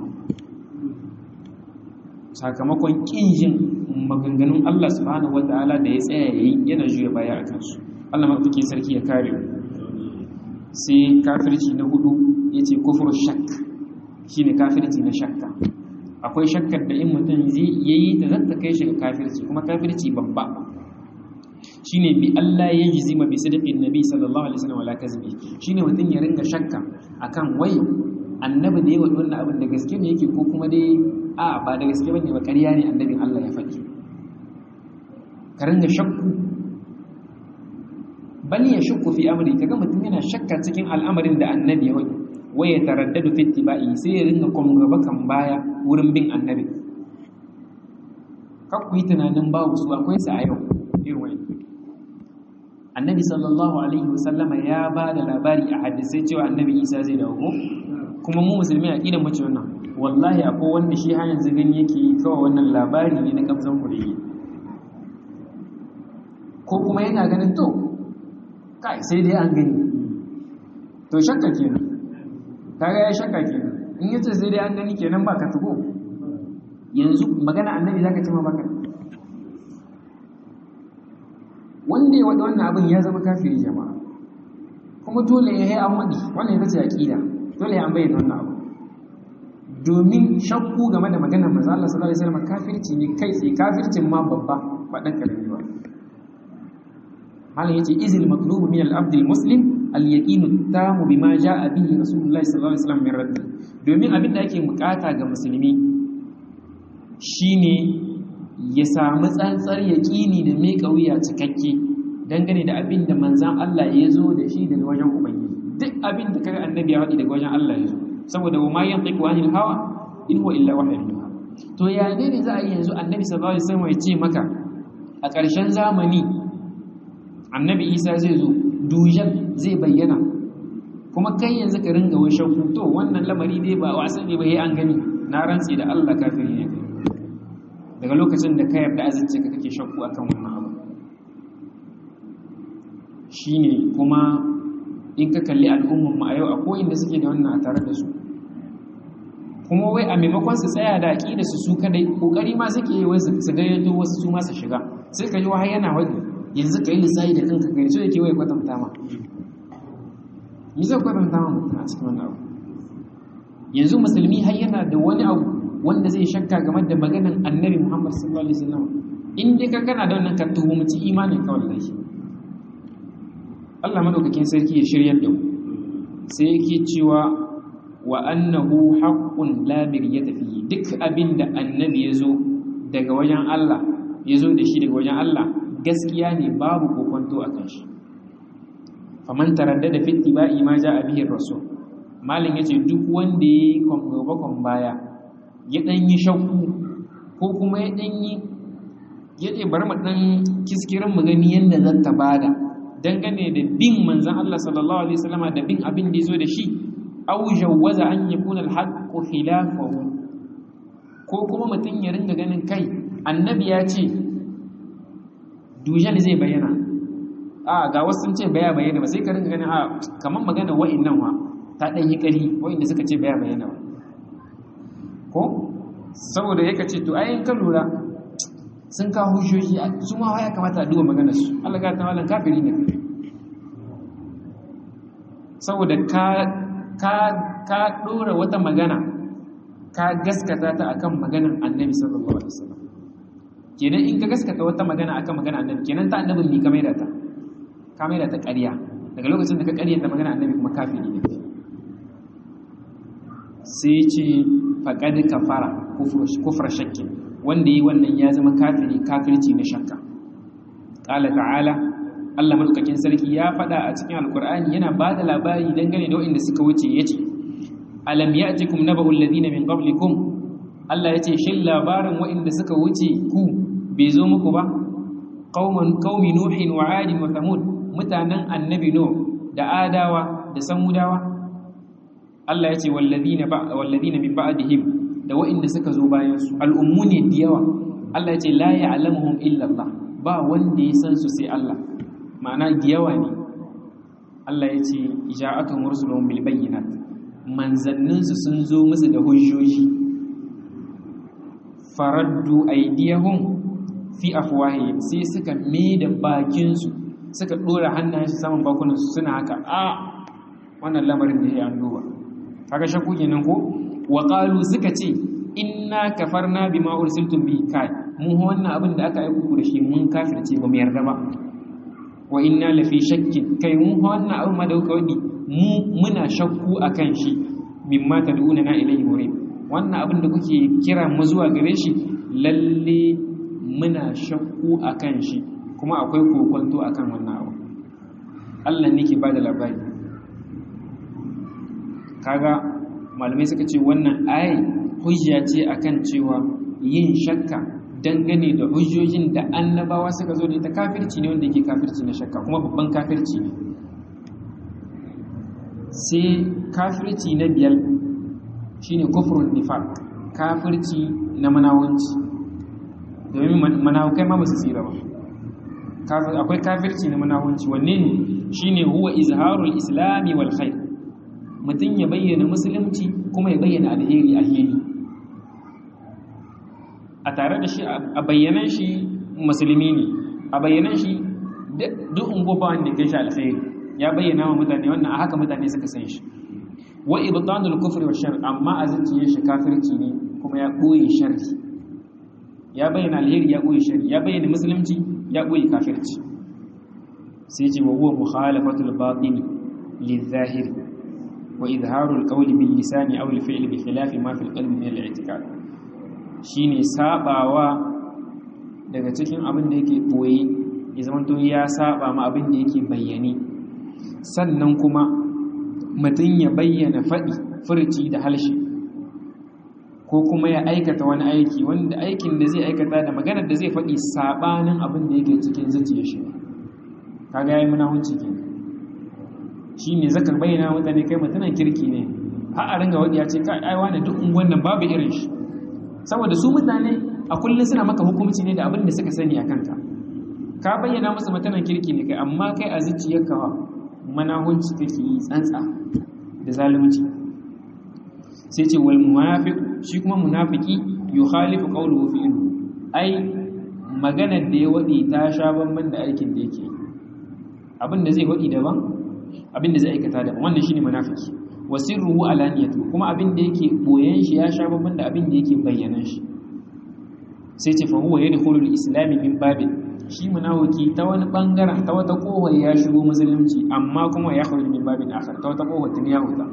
sakamakon kin jin maganganun Allah subhanahu wataala da ya tsaya yayi yana juya baya a kansu Allah maɗauki sarki ya kare sai kafirci na hudu ya ce kufur shak shi ne kafirci na shakka akwai shakkar da in mutum zai yayi ta zata kai shi ga kafirci kuma kafirci babba shi ne bi Allah ya yi zima bi sadaƙin nabi sallallahu alaihi wasallam wala kazbi shi ne mutum ya ringa shakka akan wai annabi da ya wadi wannan abin da gaske ne yake ko kuma dai a ba da gaske bane ba ƙarya ne annabin Allah ya faɗi ka ringa shakku bal ya shukku fi amri kaga mutum yana shakka cikin al'amarin da annabi ya wani waya taraddadu fi ittiba'i sai ya ringa gaba kan baya wurin bin annabi kar ku yi tunanin babu su akwai su a yau irin wani annabi sallallahu alaihi wasallama ya ba da labari a hadisai cewa annabi isa zai dawo ko kuma mu musulmi a kidan mace wannan wallahi akwai wanda shi har yanzu gani yake yi kawai wannan labari ne na kamzan kurege ko kuma yana ganin to kai sai dai an gani to shakka kenan kaga ya shakka kenan in yace sai dai an gani kenan ba ka tugo yanzu magana annabi zaka ce ma baka wanda ya wada wannan abin ya zama kafiri jama'a kuma dole ya yi an wadi wannan ita ce aqida dole ya an bayyana wannan abu domin shakku game da maganar manzo Allah sallallahu alaihi wasallam kafirci ne kai sai kafircin ma babba ba dan karami ba malam yace izil matlubu min al-abd al-muslim al-yaqin at-tam bima jaa bihi rasulullah sallallahu alaihi wasallam min rabbi domin abin da ake bukata ga musulmi shine ya samu tsantsar yaqini da mai kauya cikakke dangane da abin da manzon Allah ya zo da shi daga wajen ubangiji duk abin da kaga annabi ya faɗi daga wajen Allah ya zo saboda wa ma yantiqu anil hawa in huwa illa wahyu to ya ne za a yi yanzu annabi sallallahu alaihi wasallam ya ce maka a ƙarshen zamani annabi isa zai zo dujan zai bayyana kuma kai yanzu ka ringa wai shakku to wannan lamari dai ba wasa ne ba yayi an gani na rantsi da Allah kafiri ne daga lokacin da ka yarda azance ka kake shakku akan wannan abu shine kuma in ka kalli al'ummar mu a yau akwai inda suke da wannan a tare da su kuma wai a maimakon su tsaya da aqida su su kadai kokari ma suke yi wai su gayyato wasu su ma su shiga sai ka ji wahai yana wani yanzu ka yi lissahi da kanka gani so yake wai kwatanta ma yi zai kwatanta ma mutum a cikin wani abu yanzu musulmi har yana da wani abu wanda zai shakka game da maganan annabi muhammad sallallahu alaihi wasallam in dai ka kana da wannan ka tuhumci imanin ka wallahi Allah madaukakin sarki ya shiryar da mu sai yake cewa wa annahu haqqun la miryata fihi duk abin da annabi ya zo daga wajen Allah ya zo da shi daga wajen Allah gaskiya ne babu kokonto a kan shi faman taraddada fi ittiba'i ma ja'a bihi rasul malin yace duk wanda yayi kon baya ya dan yi shakku ko kuma ya dan yi yace bari mu dan kiskirin mu gani yanda zan ta bada dangane da bin manzon Allah sallallahu alaihi wasallama da bin abin da yazo da shi aw jawwaza an yakuna al-haqqu khilafahu ko kuma mutun ya ringa ganin kai annabi ya ce dujal zai bayyana a ga wasu sun ce baya bayyana ba sai ka ringa ganin a kamar magana wa'annan wa ta dan yi kari wa'anda suka ce baya bayyana ba ko saboda yake ce to ayin ka lura sun ka hujjoji su ma ya kamata a duba maganar su Allah ga ta malan kafiri ne saboda ka ka ka dora wata magana ka gaskata ta akan maganar Annabi sallallahu alaihi wasallam kenan in ka gaskata wata magana akan magana annabi kenan ta annabin ni ka maida ta ka maida ta ƙarya daga lokacin da ka ƙarya ta magana annabi kuma kafiri ne sai ce faqad kafara kufra shakki wanda yi wannan ya zama kafiri kafirci na shakka qala ta'ala Allah madaukakin sarki ya faɗa a cikin alkur'ani yana ba da labari dangane da waɗanda suka wuce yace alam ya'tikum naba'ul ladina min qablikum Allah yace shin labarin waɗanda suka wuce ku bai zo muku ba qauman qaumi nuhin wa 'adin wa thamud mutanen annabi nuh da adawa da samudawa Allah yace wal ladina ba wal ladina min ba'dihim da waɗanda suka zo bayan su al'ummu ne da yawa Allah yace la ya'lamuhum illa Allah ba wanda ya san su sai Allah ma'ana giyawa ne Allah ya ce ja'atun rusulun bil bayyinat manzanninsu sun zo musu da hujjoji faraddu aydiyahum fi afwahihim sai suka da bakinsu suka dora hannayensu saman bakunansu suna haka a wannan lamarin da ya an duba kaga shakku kenan ko wa qalu suka ce inna kafarna bima ursiltum bi kai mu wannan abin da aka aika da shi mun kafirce ba mu yarda ba wa inna lafi shakkin kai mun wannan abu ma da kuka wadi mu muna shakku akan shi mimma tad'una na ilayhi murid wannan abin da kuke kira mu zuwa gare shi lalle muna shakku akan shi kuma akwai kokonto akan wannan abu Allah ne ke bada labari kaga malamai suka ce wannan ayi hujja ce akan cewa yin shakka dangane da hujjojin da annabawa suka zo da ita kafirci ne wanda yake kafirci na shakka kuma babban kafirci ne sai kafirci na biyar shine kufrun nifaq kafirci na manawunci domin manawukai ma ba su tsira ba akwai kafirci na manawunci wanne ne shine huwa izharul islami wal khair mutum ya bayyana musulunci kuma ya bayyana alheri a hili a tare da shi a bayyanan shi musulmi ne a bayyanan shi duk ungoba wanda kai shi alkhairi ya bayyana wa mutane wannan a haka mutane suka san shi wa ibtanul kufri wa shar amma a zuciyar shi kafirci ne kuma ya boye sharri ya bayyana alheri ya boye sharri ya bayyana musulunci ya boye kafirci sai ce wa huwa mukhalafatul batini lizahiri wa izharul qawli bil lisani aw al fi'li bi khilafi ma fil qalbi min al i'tiqad shine sabawa daga cikin abin da yake boye ya zamanto ya saba ma abin da yake bayyane sannan kuma mutum ya bayyana faɗi furci da halshe ko kuma ya aikata wani aiki wanda aikin da zai aikata da maganar da zai faɗi sabanin abin da yake cikin zuciyar shi kaga yayi munahunci kenan shine zaka bayyana mutane kai mutumin kirki ne har a ringa wadi ya ce kai ai wani duk unguwan nan babu irin shi saboda su mutane a kullum suna maka hukunci ne da abin da suka sani a kanka ka bayyana musu mutanen kirki ne kai amma kai a zuciyarka manahunci kake yi tsantsa da zalunci sai ce wal munafiq shi kuma munafiki yukhalifu qawluhu fi ilmi ai maganar da ya wadi ta sha banban da aikin da yake abin da zai wadi daban abin da zai aikata daban wannan shine munafiki wasirruhu alaniyatu kuma abin da yake boyen shi ya sha banban da abin da yake bayyana shi sai ce fa huwa yadkhulu al-islam min babin shi munafiki ta wani bangaren ta wata kohar ya shigo musulunci amma kuma ya kharuju min babin akhar ta wata kohar tun ya huta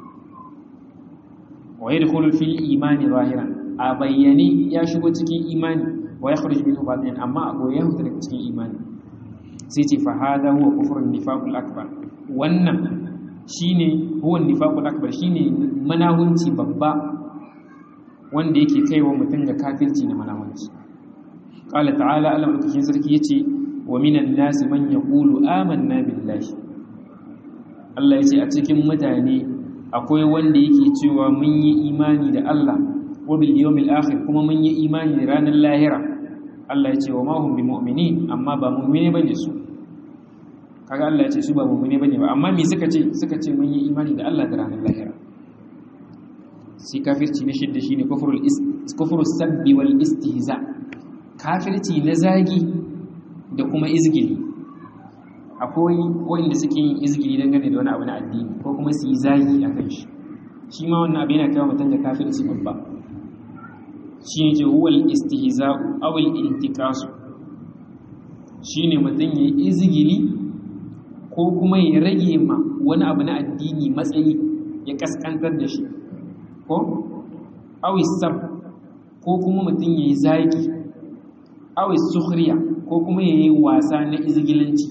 wa yadkhulu fil imani zahiran a bayyane ya shigo cikin imani wa ya kharuju min batin amma a goyen huta daga cikin imani sai ce fa hada huwa kufrun nifaqul akbar wannan shine huwa nifaqul akbar shine manahunci babba wanda yake kaiwa mutum ga kafirci na manahunci qala ta'ala Allah madaukakin sarki yace wa minan nasi man yaqulu amanna billahi Allah yace a cikin mutane akwai wanda yake cewa mun yi imani da Allah wa bil yawmil akhir kuma mun yi imani da ranar lahira Allah yace wa ma hum bimu'minin amma ba mu'mine bane su kaga Allah yace su ba mu'mine bane ba amma me suka ce suka ce mun yi imani da Allah da ranar lahira sai kafirci na shidda shine kufrul is kufrus sabbi wal istihza kafirci na zagi da kuma izgili akwai wanda suke yin izgili dangane da wani abu na addini ko kuma su yi zagi a kan shi shi ma wannan abu yana kawo mutum da kafirci babba shi ne huwal istihza'u aw al-intikasu shine mutum ya izgili ko kuma ya rage ma wani abu na addini matsayi ya kaskantar da shi ko aw sab ko kuma mutum ya yi zaki aw sukhriya ko kuma ya yi wasa na izgilanci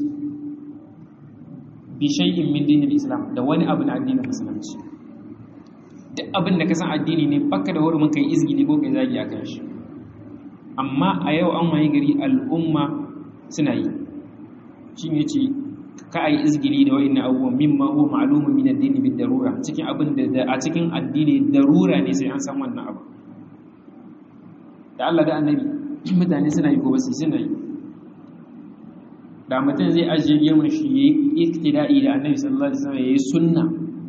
bi shay'in min dinil islam da wani abu na addinin musulunci duk abin da ka san addini ne baka da hurumin kai izgili ko kai zagi akan shi amma a yau an waye gari al'umma suna yi shi ne ce ka ayi izgili da wa'annan abubuwan mimma huwa ma'lumun min ad-din bid darura cikin abin da a cikin addini darura ne sai an san wannan abu da Allah da annabi mutane suna yi ko basu suna yi da mutum zai ajiye girman shi yayi iktida'i da annabi sallallahu alaihi wasallam yayi sunna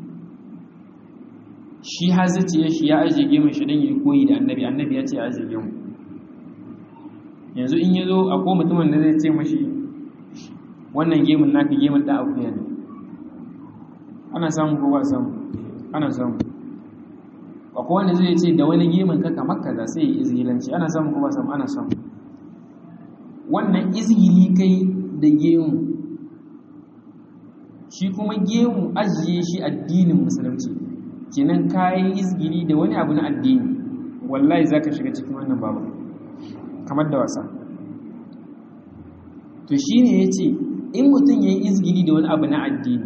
shi hazici shi ya ajiye girman shi dan yayi koyi da annabi annabi ya ce ya ajiye girman yanzu in yazo akwai mutumin da zai ce mashi wannan gemun naka gemun da akuya ne ana samu ko ba samu ana samu akwai wanda zai ce da wani gemun ka kamar kaza sai ya izgilanci ana samu ko ba samu ana samu wannan izgili kai da gemu shi kuma gemu ajiye shi addinin musulunci kenan kayan izgili da wani abu na addini wallahi zaka shiga cikin wannan babu kamar da wasa to shine yace in mutum yayi izgili da wani abu na addini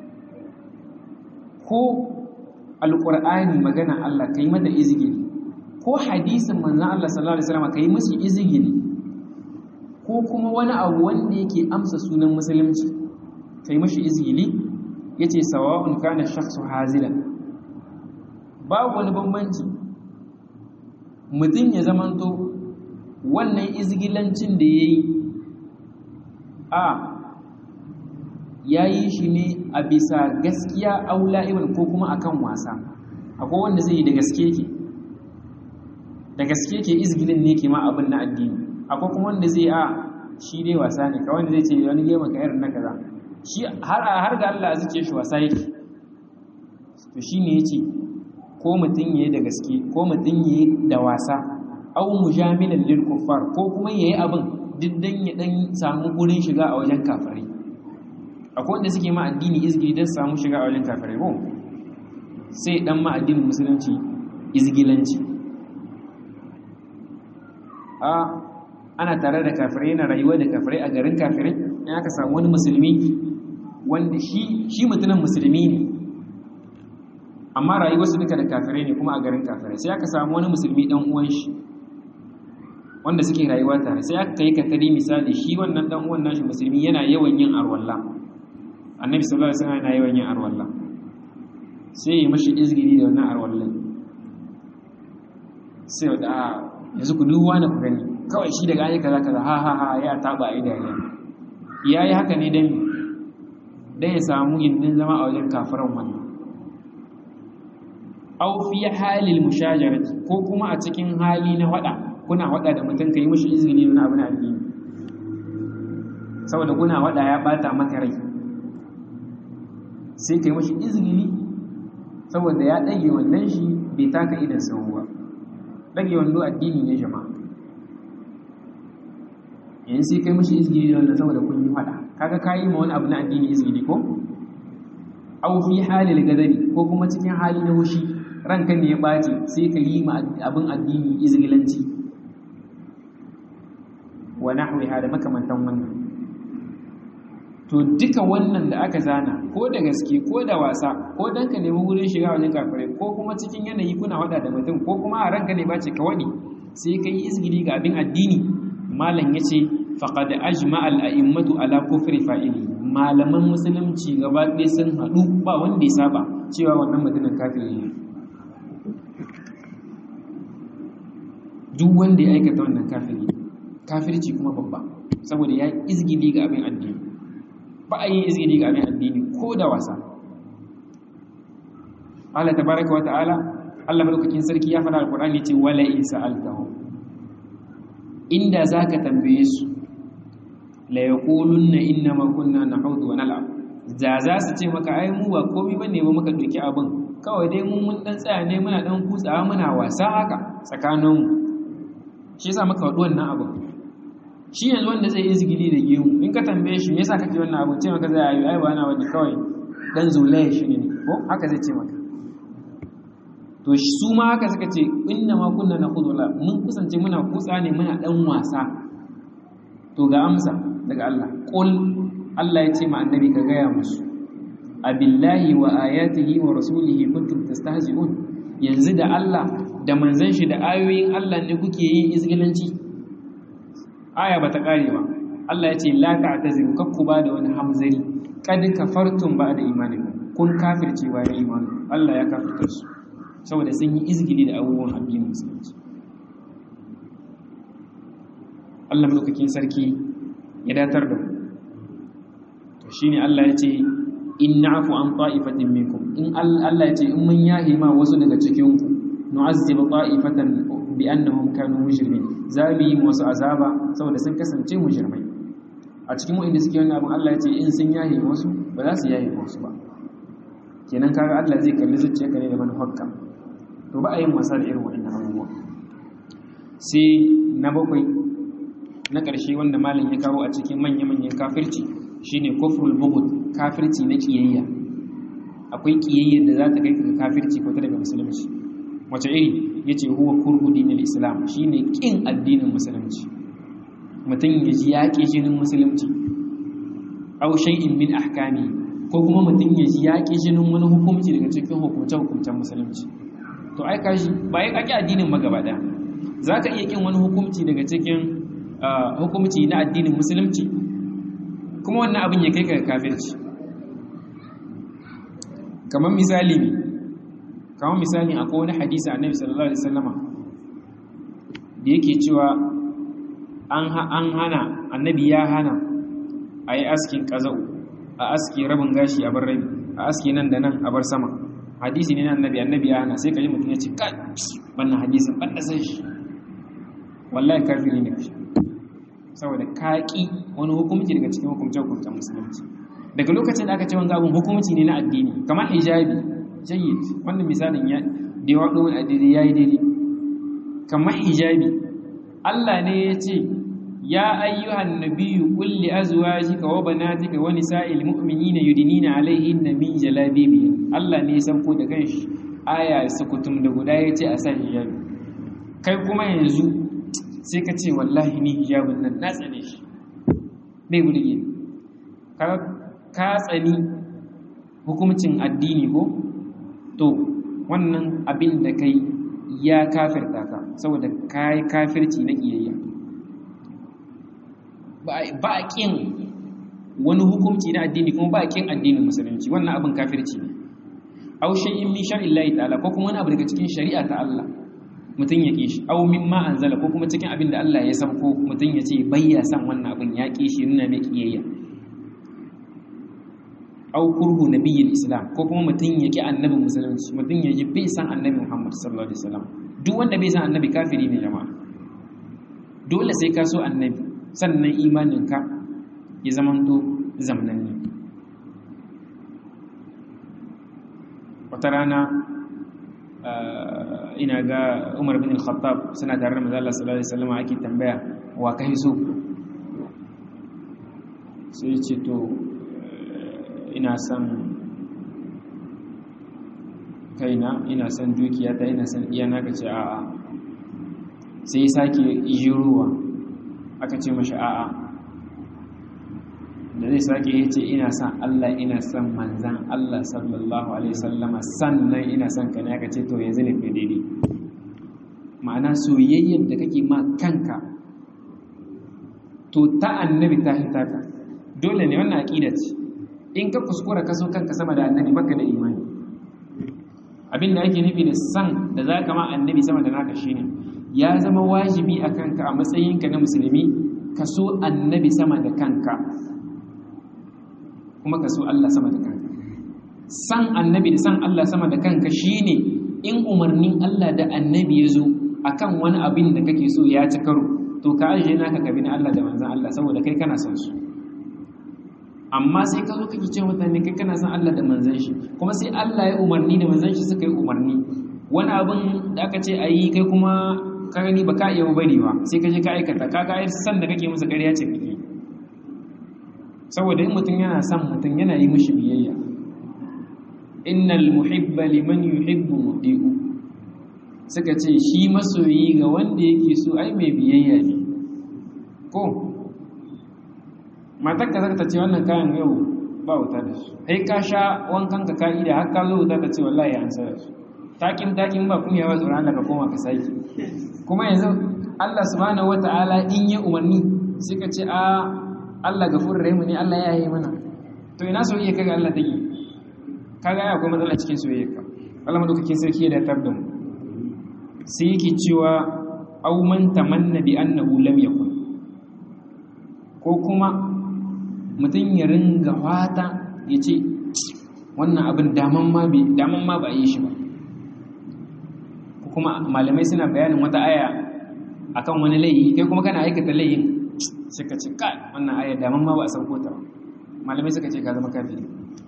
ko alqur'ani magana Allah kai mata izgili ko hadisin manzon Allah sallallahu alaihi wasallam kai musu izgili ko kuma wani abu wanda yake amsa sunan musulunci kai mashi izgili yace sawa'un kana shakhsu hazilan babu wani bambanci mutum ya zamanto wannan izgilancin da ya yi a ya yi shi ne a bisa gaskiya aula ibn ko kuma akan wasa akwai wanda zai yi da gaske ke da gaske ke izgilin ne ke ma abin na addini akwai kuma wanda zai a shi dai wasa ne kawai zai ce wani gema ka irin na kaza shi har ga Allah zuke shi wasa yake to shi ne ya ce ko mutum ya yi da gaske ko mutum ya yi da wasa au mujamilan lil kuffar ko kuma yayi abin diddan ya dan samu gurin shiga a wajen kafirai akwai wanda suke ma addini izgili dan samu shiga a wajen kafirai ko sai dan ma addinin musulunci izgilanci a ana tare da kafirai yana rayuwa da kafirai a garin kafirai in aka samu wani musulmi wanda shi shi mutumin musulmi ne amma rayuwarsu duka da kafirai ne kuma a garin kafirai sai aka samu wani musulmi dan uwan shi wanda suke rayuwa tare sai aka yi katari misali shi wannan dan uwan nashi musulmi yana yawan yin arwalla annabi sallallahu alaihi wasallam yana yawan yin arwalla sai ya mashi izgiri da wannan arwallan sai da yanzu ku duba na ku gani kawai shi daga ayyuka kaza kaza ha ha ha ya taba ai dariya yayi haka ne dan dan ya samu gindin zama a wajen kafiran wannan aw fi halil mushajarati ko kuma a cikin hali na wada kuna wada da mutum kai mishi izini na abu na addini saboda kuna wada ya bata maka rai sai kai mishi izini saboda ya dage wannan shi bai taka idan sauwa dage wando addini ne jama'a yanzu sai kai mishi izini da wannan saboda kun yi wada kaga kayi ma wani abu na addini izini ko aw fi halil gadari ko kuma cikin hali na hushi ranka ne ya ɓace sai ka yi ma abin addini izgilanci wa nahwiha da makamantan wannan to duka wannan da aka zana ko da gaske ko da wasa ko dan ka nemi wurin shiga wajen kafirai ko kuma cikin yanayi kuna wada da mutum ko kuma a ranka ne bace ka wadi sai ka yi izgili ga abin addini malam yace faqad ajma'a al-a'immatu ala kufri fa'ili malaman musulunci gaba ɗaya sun haɗu ba wanda ya saba cewa wannan mutumin kafiri ne duk wanda ya aikata wannan kafiri kafirci kuma babba saboda ya izgili ga abin addini ba a yi izgili ga abin addini ko da wasa Allah tabaraka wa ta'ala Allah madaukakin sarki ya faɗa alqur'ani ce wala in sa'altahu inda zaka tambaye su la yaqulunna inna ma kunna nahudu wa nal'ab da za su ce maka ai mu ba komai bane ba muka doki abin kawai dai mun mun dan tsaya ne muna dan kutsawa muna wasa haka tsakaninmu shi yasa maka wadu wannan abu shi yanzu wanda zai izgili da gemu in ka tambaye shi me yasa kake wannan abu ce maka zai ayi ai ba na wani kawai dan zulaye shi ne ko haka zai ce maka to su ma haka suka ce inna ma kunna nakhudula mun kusance muna kutsa ne muna dan wasa to ga amsa daga Allah qul Allah ya ce ma annabi ka gaya musu abillahi wa ayatihi wa rasulihi kuntum tastahzi'un yanzu da Allah da manzon shi da ayoyin Allah ne kuke yin izgilanci aya bata kare ba Allah ya ce la ta'taziru kakku ba da wani hamzari kad kafartum ba da imanikum kun kafirce ba da imani Allah ya kafirta su saboda sun yi izgili da abubuwan addinin musulunci Allah madaukakin sarki ya datar da to shine Allah ya ce in na'fu an ta'ifatin minkum in Allah ya ce in mun yahi ma wasu daga cikin ku nu'azzib ta'ifatan bi annahum kanu mujrimin zabi wasu azaba saboda sun kasance mujrimai a cikin wanda suke wannan abin Allah ya ce in sun yahi wasu ba za su yahi wasu ba kenan kaga Allah zai kalli zuciyarka ne da manufarka to ba a yin wasa da irin waɗannan abubuwa sai na bakwai na ƙarshe wanda malam ya kawo a cikin manya-manyan kafirci shine kufrul bughd kafirci na kiyayya akwai kiyayya da za ta kai ka kafirci ko ta daga musulunci wace iri yace huwa kurhu dinil islam shine kin addinin musulunci mutum ya ji yaƙi jinin musulunci aw shay'in min ahkami ko kuma mutum ya ji yaƙi jinin wani hukunci daga cikin hukunce-hukuncen musulunci to ai kashi ba ya kaki addinin magaba daya za ka iya kin wani hukunci daga cikin hukunci na addinin musulunci kuma wannan abin ya kai ka kafirci kamar misali ne kamar misali akwai wani hadisi annabi sallallahu alaihi wasallama da yake cewa an hana annabi ya hana a yi askin ƙaza'u a aski rabin gashi a bar rabi a aski nan da nan a bar sama hadisi ne na annabi annabi ya hana sai ka ji mutum ya ce kai wannan hadisin ban da san shi wallahi kafiri ne kashi saboda kaƙi wani hukumci daga cikin hukumcen hukumcen musulunci daga lokacin da aka ce wanga abin hukumci ne na addini kamar hijabi jayyid wannan misalin ya da yawa ɗin addini ya yi daidai kamar hijabi Allah ne ya ce ya ayyuhan nabiyyu qul li azwajika wa banatika wa nisa'il mu'minina yudinina alaihinna min jalabibihin Allah ne ya sauko da kanshi aya sukutum da guda yace a sa hijabi kai kuma yanzu sai ka ce wallahi ni hijabin nan na tsane shi bai burge ka ka tsani hukuncin addini ko to wannan abin da kai ya kafirta ka saboda kai kafirci na kiyayya ba a ƙin wani hukunci na addini kuma ba a ƙin addinin musulunci wannan abin kafirci ne aw shay'in min shar'illahi ta'ala ko kuma wani abu daga cikin shari'a ta Allah mutum ya ƙi shi aw mimma anzala ko kuma cikin abin da Allah ya sauko mutum ya ce bayya san wannan abin ya ƙi shi nuna mai kiyayya aw kurhu nabiyil islam ko kuma mutum ya ƙi annabin musulunci mutum ya ji bai san annabi Muhammad sallallahu alaihi wasallam duk wanda bai san annabi kafiri ne jama'a dole sai ka so annabi sannan imaninka ya zamanto zamnanne wata rana ina ga umar bin al-khattab suna tare da mazala sallallahu alaihi wasallam ake tambaya wa kai so sai ce to ina son kaina ina son dukiyata ina son iyana ka ce a'a sai sake yiruwa aka ce mashi a'a da zai sake ya ce ina son Allah ina son manzan Allah sallallahu alaihi sallama sannan ina son ka ne aka ce to yanzu ne kai daidai ma'ana soyayyar da kake ma kanka to ta annabi ta hita ka dole ne wannan aqida ce in ka kuskura ka so kanka sama da annabi baka da imani abin da ake nufi da san da zaka ma annabi sama da naka shine ya zama wajibi a kanka a matsayinka na musulmi ka so annabi sama da kanka kuma ka so Allah sama da kanka san annabi da san Allah sama da kanka shine in umarnin Allah da annabi ya zo akan wani abin da kake so ya ci karo to ka ajiye naka ka bi na Allah da manzan Allah saboda kai kana son su amma sai ka zo kake ce mutane kai kana son Allah da manzan shi kuma sai Allah ya umarni da manzan shi suka yi umarni wani abin da aka ce a yi kai kuma ka gani ba ka iya bari ba sai ka je ka aikata ka ga san da kake musu ƙarya ce kake saboda in mutum yana son mutum yana yi mishi biyayya innal muhibba liman yuhibbu mudi'u suka ce shi masoyi ga wanda yake so ai mai biyayya ne ko matar ka zaka ce wannan kayan yau ba wuta da su kai ka sha wankan ka ka'ida har ka zo wuta ta ce wallahi an sa su takin takin ba kun yawa tsoron Allah ka koma ka saki kuma yanzu Allah subhanahu wataala in ya umarni sai ka ce a Allah gafurur rahim ne Allah ya yi mana to ina soyayya kaga Allah take kaga ya akwai matsala cikin soyayya ka Allah madaukakin sarki ya datar da mu sai yake cewa aw man tamanna bi annahu lam yakun ko kuma mutum ya ringa fata ya ce wannan abin daman ma daman ma ba a yi shi ba kuma malamai suna bayanin wata aya akan wani laifi kai kuma kana aikata laifin suka ce kai wannan aya daman ma ba a sauko ta malamai suka ce ka zama kafiri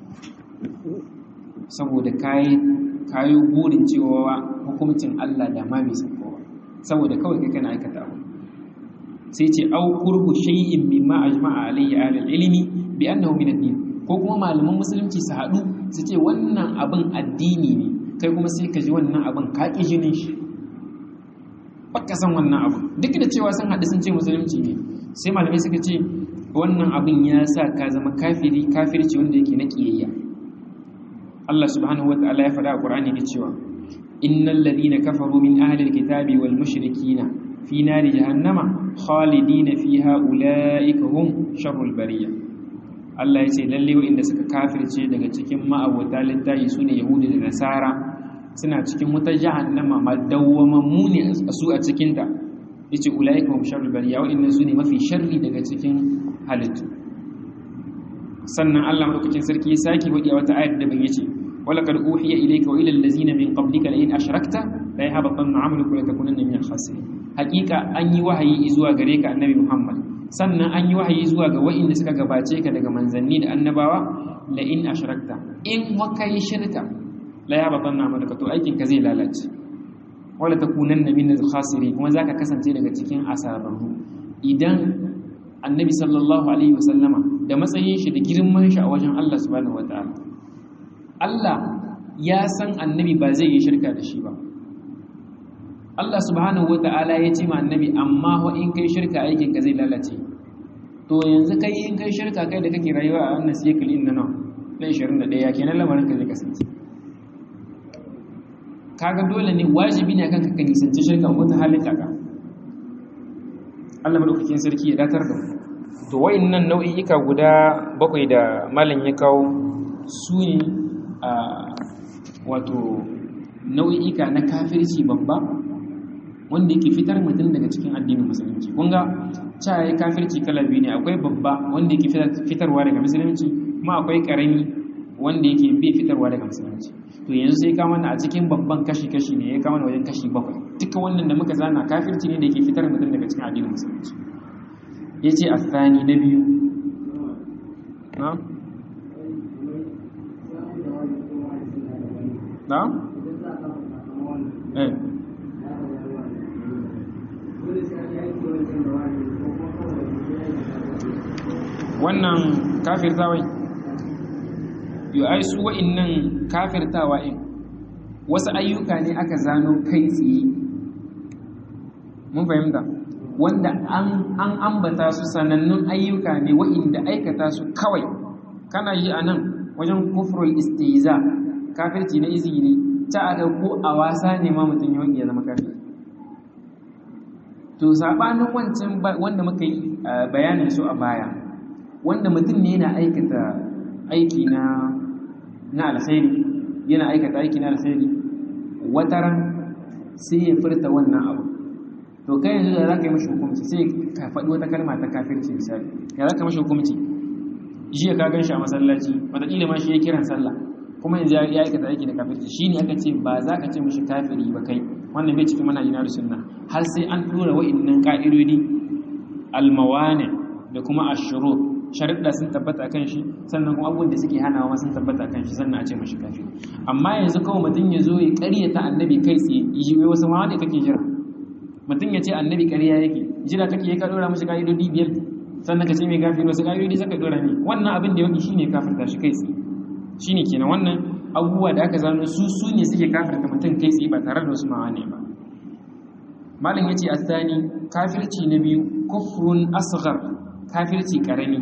saboda kayi kayi burin cewa hukuncin Allah da ma bai sauko ba saboda kawai kai kana aikata abu sai ce au kurhu shay'in mimma ajma'a alayhi ahlul ilmi bi annahu min ad-din ko kuma malaman musulunci su haɗu su ce wannan abin addini ne kai kuma sai ka ji wannan abin ka ƙi jinin shi baka san wannan abin duk da cewa sun haɗu sun ce musulunci ne sai malamai suka ce wannan abin ya sa ka zama kafiri kafirci wanda yake na ƙiyayya Allah subhanahu wa ta'ala ya faɗa a Qur'ani da cewa innal ladina kafaru min ahli alkitabi wal mushrikina fi nari jahannama khalidina fiha ulaika hum sharrul bariyah Allah ya ce lalle waɗanda suka kafirce daga cikin ma'abota littafi su ne Yahudu da Nasara suna cikin wutar jahannama madawwamammu ne su a cikinta ya ce ulaika hum sharrul bariya waɗanda su ne mafi sharri daga cikin halittu sannan Allah madaukakin sarki ya sake wadi a wata ayar da ban yace wala kad uhiya ilayka wa ila allazina min qablika la in ashrakta la yahbatanna 'amaluka wa la takunanna min al-khasirin haqiqa an yi wahayi zuwa gare ka annabi Muhammad sannan an yi wahayi zuwa ga wa'inda suka gabace ka daga manzanni da annabawa la in ashrakta in waka yi shirka la ya baban na maka to aikin ka zai lalace wala takunanna min al-khasirin kuma zaka kasance daga cikin asararru idan annabi sallallahu alaihi wasallama da matsayin shi da girman shi a wajen Allah subhanahu wataala Allah ya san annabi ba zai yi shirka da shi ba Allah subhanahu wata'ala ya ce ma annabi amma wa in kai shirka aikin ka zai lalace to yanzu kai in kai shirka kai da kake rayuwa a wannan cycle din nan na 21 kenan lamarin ka zai kasance kaga dole ne wajibi ne kanka ka nisanci shirka ko ta halin kaka Allah madaukakin sarki ya datar da to wayannan nau'i'ika guda bakwai da malam ya kawo su ne a wato nau'i'ika na kafirci babba wanda yake fitar mutum daga cikin addinin musulunci kun ga cewa kafirci kala biyu ne akwai babba wanda yake fitarwa daga musulunci kuma akwai karami wanda yake bai fitarwa daga musulunci to yanzu sai ka mana a cikin babban kashi-kashi ne ya kama da wajen kashi bakwai duka wannan da muka zana kafirci ne da yake fitar mutum daga cikin addinin musulunci ya ce a tsani na biyu na? na? eh wannan kafirtawa yi ai su wa'innan kafirtawa in wasu ayyuka ne aka zano kai tsaye mun fahimta wanda an ambata su sanannun ayyuka ne wa'inda aikata su kawai kana yi a nan wajen kufrul istiza kafirci na izini ta aka ko a wasa ne ma mutum yawan iya zama kafir to sabanin wancan wanda muka yi bayanin su a baya wanda mutum ne yana aikata aiki na na alkhairi yana aikata aiki na alkhairi wataran sai ya furta wannan abu to kai yanzu da za ka yi mashi hukumci sai ka faɗi wata kalma ta kafirci misali ya za ka mashi hukumci jiya ka gan shi a masallaci wataƙila ma shi ya kiran sallah kuma yanzu ya aikata aiki da kafirci shi ne aka ce ba za ka ce mashi kafiri ba kai wannan bai cikin manhaji na sunna har sai an tura wa'innan ka'idodi almawane da kuma ashuru sharuɗa sun tabbata kan shi sannan kuma abubuwan da suke hanawa ma sun tabbata kan shi sannan a ce mashi kafiri amma yanzu kawai mutum ya zo ya ƙaryata annabi kai tsaye yi wai wasu ma wanda kake jira mutum ya ce annabi ƙarya yake jira kake ya ka dora mashi ka'idodi biyar sannan ka ce mai gafir wasu ka'idodi saka dora ne wannan abin da ya wani shine kafirta shi kai tsaye shine kenan wannan abubuwa da aka zano su su ne suke kafirta mutum kai tsaye ba tare da wasu ma'ane ba malam yace asani kafirci na biyu kufrun asghar kafirci karami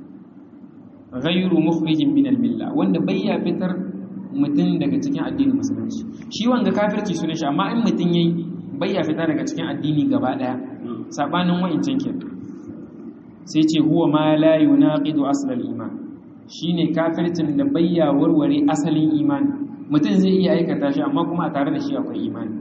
ghayru mukhrijin min al-milla wanda bayya fitar mutum daga cikin addinin musulunci shi wanga kafirci sunan shi amma in mutum yayi bayya fita daga cikin addini gaba daya sabanin wa'incan ke sai ce huwa ma la yunaqidu asl al-iman shine kafircin da bayya warware asalin imani mutum zai iya aikata shi amma kuma a tare da shi akwai imani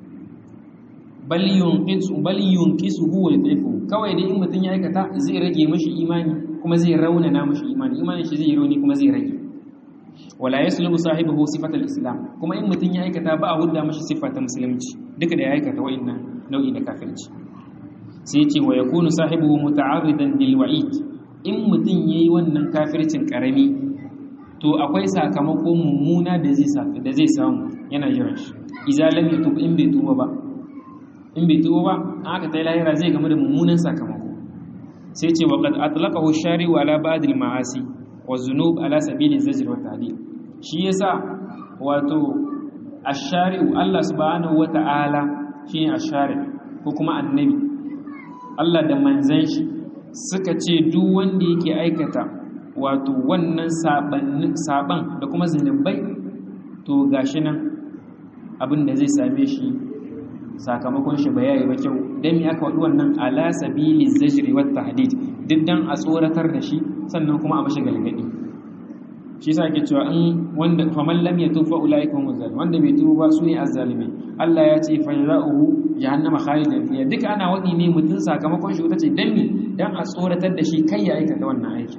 bal yunqisu bal yunqisu huwa yadhifu kawai dai in mutum ya aikata zai rage mishi imani kuma zai raunana mishi imani imanin shi zai rauni kuma zai rage wala yaslubu sahibihi sifatal islam kuma in mutum ya aikata ba a hudda mishi sifata musulunci duka da ya aikata wa'annan nau'i na kafirci sai ce wa yakunu sahibihi muta'arridan bil wa'id in mutum yayi wannan kafircin karami to akwai sakamako mummuna da zai da zai samu yana jiran shi idza lam yatub in bai tuba ba in bai tuba ba aka tai lahira zai gamu da mummunan sakamako sai ce wa qad atlaqahu shari'u ala ba'd al ma'asi wa zunub ala sabili zajr wa ta'dil shi yasa wato ash-shari'u Allah subhanahu wa ta'ala shine ash-shari ko kuma annabi Allah da manzan shi suka ce duk wanda yake aikata wato wannan saban da kuma zunubai to gashi nan abin da zai same shi sakamakon shi ba yayi ba kyau dan me aka wadi wannan ala sabili zajri wat tahdid duk dan a tsoratar da shi sannan kuma a mashi galgadi shi yasa ake cewa in wanda faman lam yatufa ulaika hum zalim wanda bai tuba ba su ne azzalimi Allah ya ce fa jazaohu jahannama khalidan fiha duka ana wadi ne mutun sakamakon shi wuta ce dan me dan a tsoratar da shi kai ya aikata wannan aiki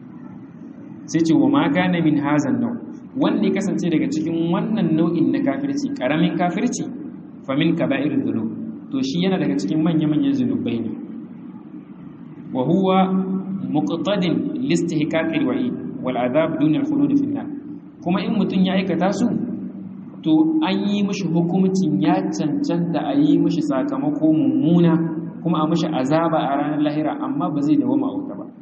sai ce wa ma kana min hazan nau wanda ya kasance daga cikin wannan nau'in na kafirci karamin kafirci fa min kaba'ir dhunub to shi yana daga cikin manya-manyan zunubai ne wa huwa muqtadin listihqaqil wa'id wal adhab dun al khulud fi nar kuma in mutun ya aikata su to an yi mishi hukumcin ya cancanta a yi mishi sakamako mummuna kuma a mishi azaba a ranar lahira amma ba zai dawo ma'auta ba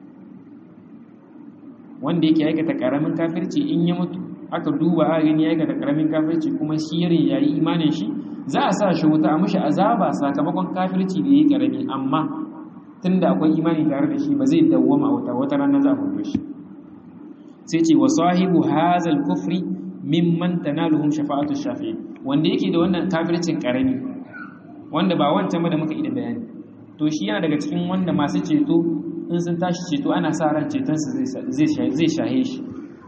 wanda yake aikata karamin kafirci in ya mutu aka duba a gani ya aikata karamin kafirci kuma shi yare ya yi imanin shi za a sa shi wuta a mishi azaba sakamakon kafirci da ya yi karami amma tunda akwai imani tare da shi ba zai dawwama wuta wata ranar za a hudu shi sai ce wa sahibu hazal kufri mimman tanaluhum shafa'atu shafi'i wanda yake da wannan kafircin karami wanda ba wancan ba da muka ida bayani to shi yana daga cikin wanda masu ceto in sun tashi ceto ana sa ran cetonsu zai shahe shi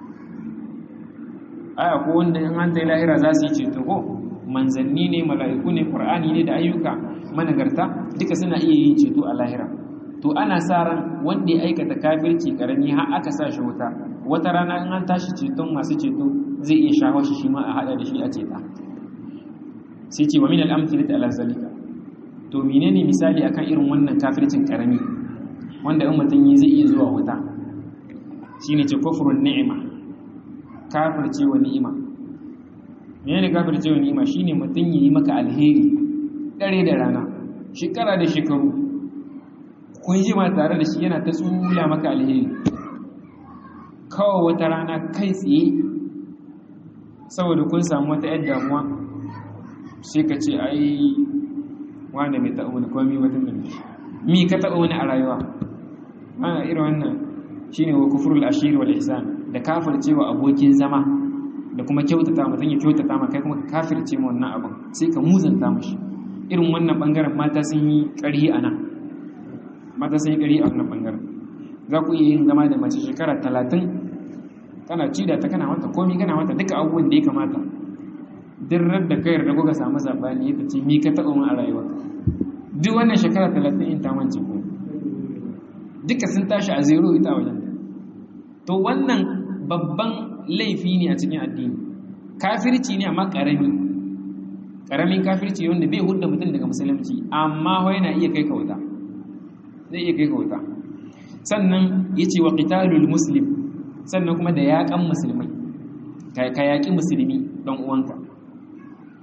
aya ko wanda in an ta lahira za su yi ceto ko manzanni ne mala'iku ne qur'ani ne da ayyuka managarta duka suna iya yin ceto a lahira to ana sa ran wanda ya aikata kafirci karami har aka sa shi wuta wata rana in an tashi ceton masu ceto zai iya shaho shi shi ma a hada da shi a ceta sai ce wa min al-amthilati ala zalika to menene misali akan irin wannan kafircin karami wanda in mutum yi zai iya zuwa wuta shine ce kufrun ni'ima kafirce wa ni'ima menene kafirce wa ni'ima shine mutum yi maka alheri dare da rana shekara da shekaru kun ji ma tare da shi yana ta tsula maka alheri kawai wata rana kai tsaye saboda kun samu wata yadda damuwa sai ka ce ai wanda bai taɓa wani komi wata mai mi ka taɓa wani a rayuwa ana irin wannan shine wa kufrul ashir wal ihsan da kafircewa abokin zama da kuma kyautata mutum ya kyautata ma kai kuma ka kafirce ma wannan abin sai ka muzanta mashi irin wannan bangaren mata sun yi ƙari a nan mata sun yi ƙari a wannan bangaren za ku iya yin zama da mace shekara talatin kana ci da ta kana mata komi kana mata duka abubuwan da ya kamata duk da kayar da kuka samu zaɓani ya ce mi ka taɓa mun a rayuwa duk wannan shekara talatin in ta mance ko duka sun tashi a zero ita wajen to wannan babban laifi ne a cikin addini kafirci ne amma ƙarami ƙaramin kafirci wanda bai hudda mutum daga musulunci amma ho yana iya kai kauta zai iya kai kauta sannan ya ce wa qitalul muslim sannan kuma da yaƙan musulmai ka yaƙi musulmi ɗan uwanka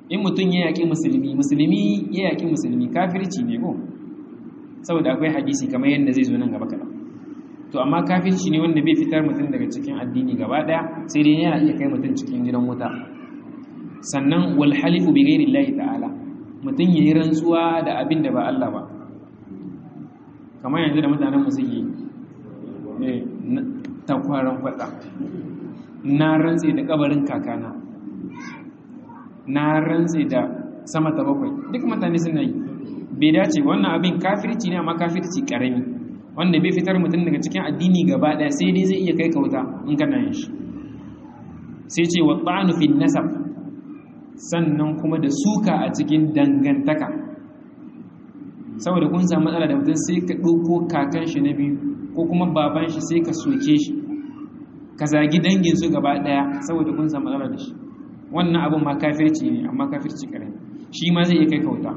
in mutum ya yaƙi musulmi musulmi ya yaƙi musulmi kafirci ne ko saboda akwai hadisi kamar yadda zai zo nan gaba kaɗan to amma kafirci ne wanda bai fitar mutum daga cikin addini gaba ɗaya sai dai yana iya kai mutum cikin gidan wuta sannan wal halifu bi ghairi llahi ta'ala mutum yayi rantsuwa da abin da ba Allah ba kamar yanzu da mutanen mu suke eh takwaran kwada na rantse da kabarin kakana na rantse da sama ta bakwai duk mutane suna yi bai dace wannan abin kafirci ne amma kafirci karami wanda bai fitar mutum daga cikin addini gaba daya sai dai zai iya kai kauta in kana yin shi sai ce wa ta'anu fi nasab sannan kuma da suka a cikin dangantaka saboda kun samu matsala da mutum sai ka ɗauko kakan shi na biyu ko kuma baban shi sai ka soke shi ka zagi dangin su gaba daya saboda kun samu matsala da shi wannan abin ma kafirci ne amma kafirci kare shi ma zai iya kai kauta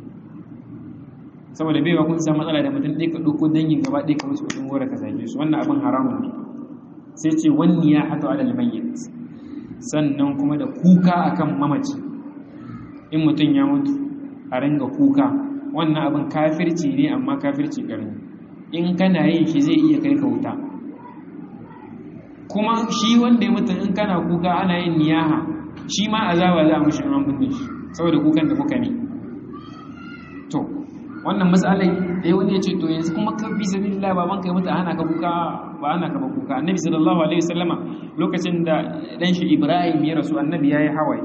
saboda baiwa kun samu matsala da mutum ɗaya ka ɗauko dangin gaba ɗaya ka musu kuɗin gora ka zage su wannan abin haramun ne sai ce wani ya hato alal mayyit sannan kuma da kuka akan mamaci in mutum ya mutu a ringa kuka wannan abin kafirci ne amma kafirci kare in kana yin shi zai iya kai kauta kuma shi wanda ya mutu in kana kuka ana yin niyaha shi ma azaba za a mushi an binne shi saboda kukan da kuka ne to wannan matsalai da wani ya ce to yanzu kuma ka bi sabilillah baban kai mutu ana ka kuka ba ana ka ba kuka annabi sallallahu alaihi wasallama lokacin da dan shi ibrahim ya rasu annabi yayi hawaye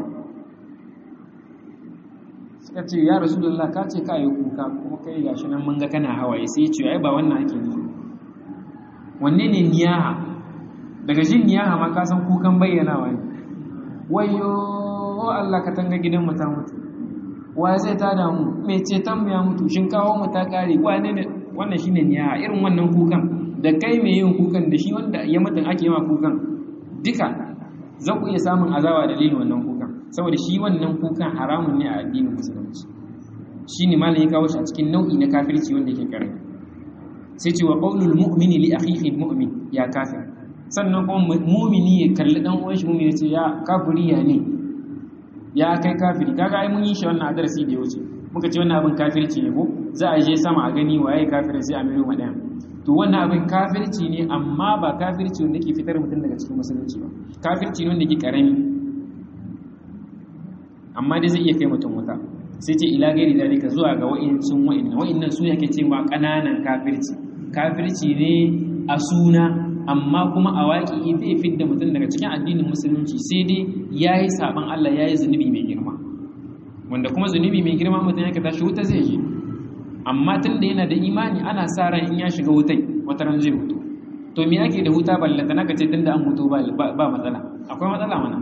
suka ce ya rasulullah ka ce ka yi kuka kuma kai gashi nan mun ga kana hawaye sai ya ce ai ba wannan ake nufi wanne ne niyaha daga jin niyaha ma ka san kukan bayyanawa ne wayo Allah ka tanga gidan mu ta mutu wa zai ta damu mai ceton mu ya mutu shin kawo mu ta kare wane ne wannan shine niyaha irin wannan kukan da kai mai yin kukan da shi wanda ya mutu ake yawa kukan duka za ku iya samun azaba dalilin wannan kukan saboda shi wannan kukan haramun ne a addinin musulunci shine malam ya kawo shi a cikin nau'i na kafirci wanda yake karami sai ce wa qaulul mu'mini li akhihi mu'min ya kafir sannan kuma mu'mini ya kalli dan uwan shi mu'mini ya ce ya kafiri ya ne ya kai kafiri kaga ai mun yi shi wannan adarasi da ya wuce muka ce wannan abin kafirci ne ko za a je sama a gani waye kafirin sai a miro madan to wannan abin kafirci ne amma ba kafirci wanda ke fitar mutum daga cikin musulunci ba kafirci ne wanda ke karami amma dai zai iya kai mutum wuta sai ce ila gairi dalika zuwa ga wa'incin wa'innan wa'innan su yake cewa kananan kafirci kafirci ne a suna amma kuma a waƙi zai fidda mutum daga cikin addinin musulunci sai dai ya yi saɓon Allah ya yi zunubi mai girma wanda kuma zunubi mai girma mutum ya tashi wuta zai je amma tun da yana da imani ana sa ran in ya shiga wutai wata ran zai mutu to me ake da wuta ballanta naka ce tunda an mutu ba matsala akwai matsala mana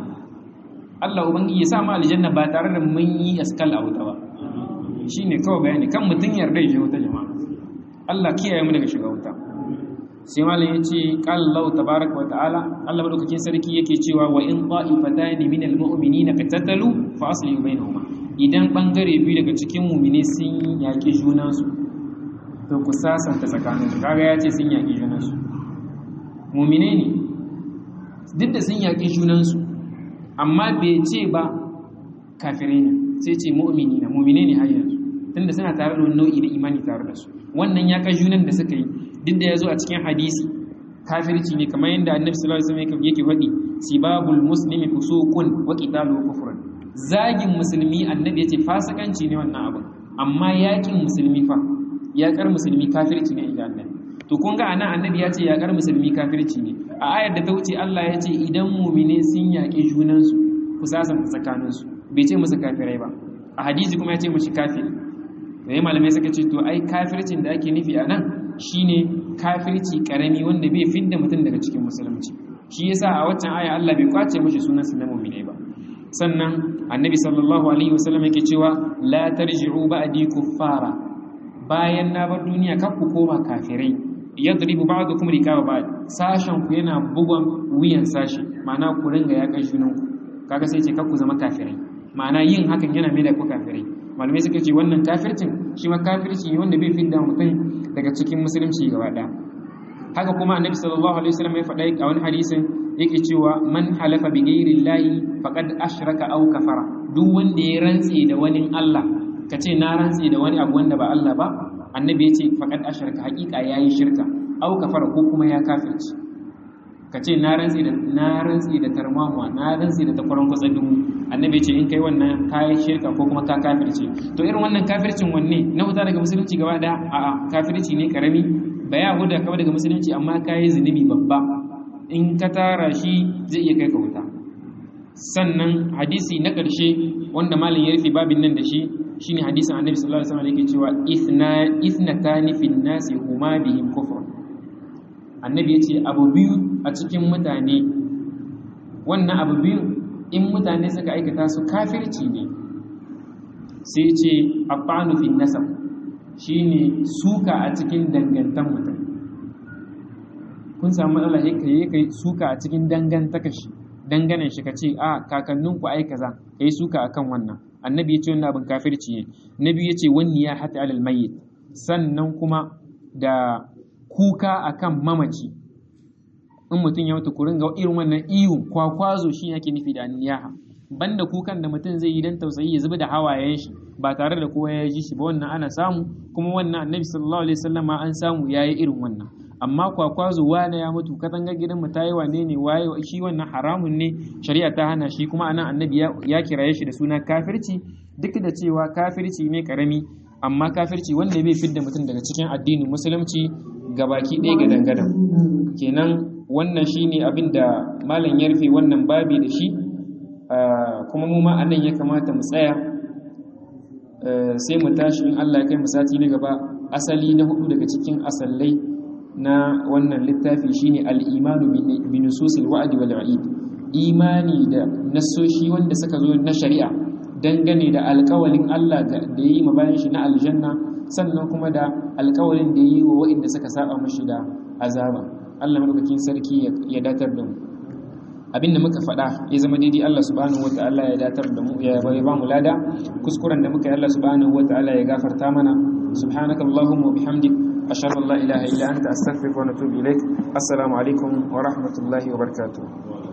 Allah ubangiji ya sa mu aljanna ba tare da mun yi askal a wuta ba shine kawai bayani kan mutum yarda ya je wuta jama'a Allah kiyaye mu daga shiga wuta sai malam ya ce qala Allah tabaaraka wa ta'ala Allah madaukakin sarki yake cewa wa in ta'ifatan min almu'minina qatatalu fa aslihu bainahuma idan bangare biyu daga cikin mu'mine sun yaki junansu to ku sasanta tsakaninsu kaga ya ce sun yaki junansu mu'mine ne duk da sun yaki junansu amma bai ce ba kafirai ne sai ce mu'mini na mu'mine ne har yanzu tunda suna tare da wani nau'i na imani tare da su wannan ya kai junan da suka yi duk da ya zo a cikin hadisi kafirci ne kamar yadda annabi sallallahu alaihi wasallam yake faɗi sibabul muslimi fusuqun wa qitalu kufrun zagin musulmi annabi yace fasikanci ne wannan abin amma yakin musulmi fa yakar musulmi kafirci ne inda annabi to kun ga anan annabi ya ce yakar musulmi kafirci ne a ayar da ta wuce Allah ya ce idan mu'mine sun yaƙi junansu ku sasanta tsakaninsu bai ce musu kafirai ba a hadisi kuma ya ce mushi kafiri da ya malamai suka ce to ai kafircin da ake nufi a nan shine kafirci karami wanda bai fidda mutum daga cikin musulunci shi yasa a waccan aya Allah bai kwace mishi sunan su na mu'mine ba sannan annabi sallallahu alaihi wasallam yake cewa la tarji'u ba'di kuffara bayan na bar duniya kar ku koma kafirai yadribu ba'dukum rikaba ba'd sashen ku yana bugon wuyan sashi ma'ana ku ringa ya kai junan ku kaga sai ce kar ku zama kafirai ma'ana yin hakan yana mai da ku kafirai malamai suka ce wannan kafircin shi ma kafirci ne wanda bai fidda mutum daga cikin musulunci gaba ɗaya haka kuma annabi sallallahu alaihi wasallam ya faɗa a wani hadisin yake cewa man halafa bi ghairi llahi faqad ashraka aw kafara duk wanda ya rantse da wani Allah ka ce na rantse da wani abu wanda ba Allah ba annabi ya ce faqad asharka haqiqa yayi shirka au kafara ko kuma ya kafirci ka ce na rantsi da na rantsi da tarmamuwa na rantsi da takwaran kwatsa dubu annabi ce in kai wannan kayi shirka ko kuma ka kafirce to irin wannan kafircin wanne na wuta daga musulunci gaba daya a'a kafirci ne karami ba ya huda kawai daga musulunci amma kayi zunubi babba in ka tara shi zai iya kai ka wuta sannan hadisi na ƙarshe wanda malam ya rufe babin nan da shi shine hadisin annabi sallallahu alaihi wasallam yake cewa ithna ithnatani fin nasi huma bihim kufr annabi yace abu biyu a cikin mutane wannan abu biyu in mutane suka aikata su kafirci ne sai ce afanu fin nasab shine suka a cikin dangantan mutum kun samu matsala kai kai suka a cikin dangantaka shi danganan shi ka ce a kakanninku ai kaza kai suka akan wannan annabi ya ce wannan abin kafirci ne nabi ya ce wani ya hata alal mayyit sannan kuma da kuka akan mamaci in mutum ya mutu ku ringa irin wannan iyo kwakwazo shi yake nufi da niyaha banda kukan da mutum zai yi dan tausayi ya zuba da hawayen shi ba tare da kowa ya ji shi ba wannan ana samu kuma wannan annabi sallallahu alaihi wasallam an samu yayi irin wannan amma kwakwazo wane ya mutu katangar gidan mu tayi wane ne waye shi wannan haramun ne shari'a ta hana shi kuma anan annabi ya kiraye shi da suna kafirci duk da cewa kafirci ne karami amma kafirci wanda bai fidda mutum daga cikin addinin musulunci gabaki ɗaya ga dangadan kenan wannan shine abin da malam ya rufe wannan babi da shi kuma mu ma anan ya kamata mu tsaya sai mu tashi in Allah ya kai mu sati na gaba asali na hudu daga cikin asallai na wannan littafi shine al-imanu bi nususil wa'di wal wa'id imani da nasoshi wanda suka zo na shari'a dangane da alƙawalin Allah da yayi ma bayan shi na aljanna sannan kuma da alƙawalin da yayi wa wa'inda suka saba mashi da azaba Allah madaukakin sarki ya datar da mu abinda muka faɗa ya zama daidai Allah subhanahu wata'ala ya datar da mu ya bari ba mu lada kuskuren da muka yi Allah subhanahu wata'ala ya gafarta mana subhanakallahumma wa bihamdik ashhadu an la ilaha illa anta astaghfiruka wa atubu ilaik assalamu alaikum wa rahmatullahi wa barakatuh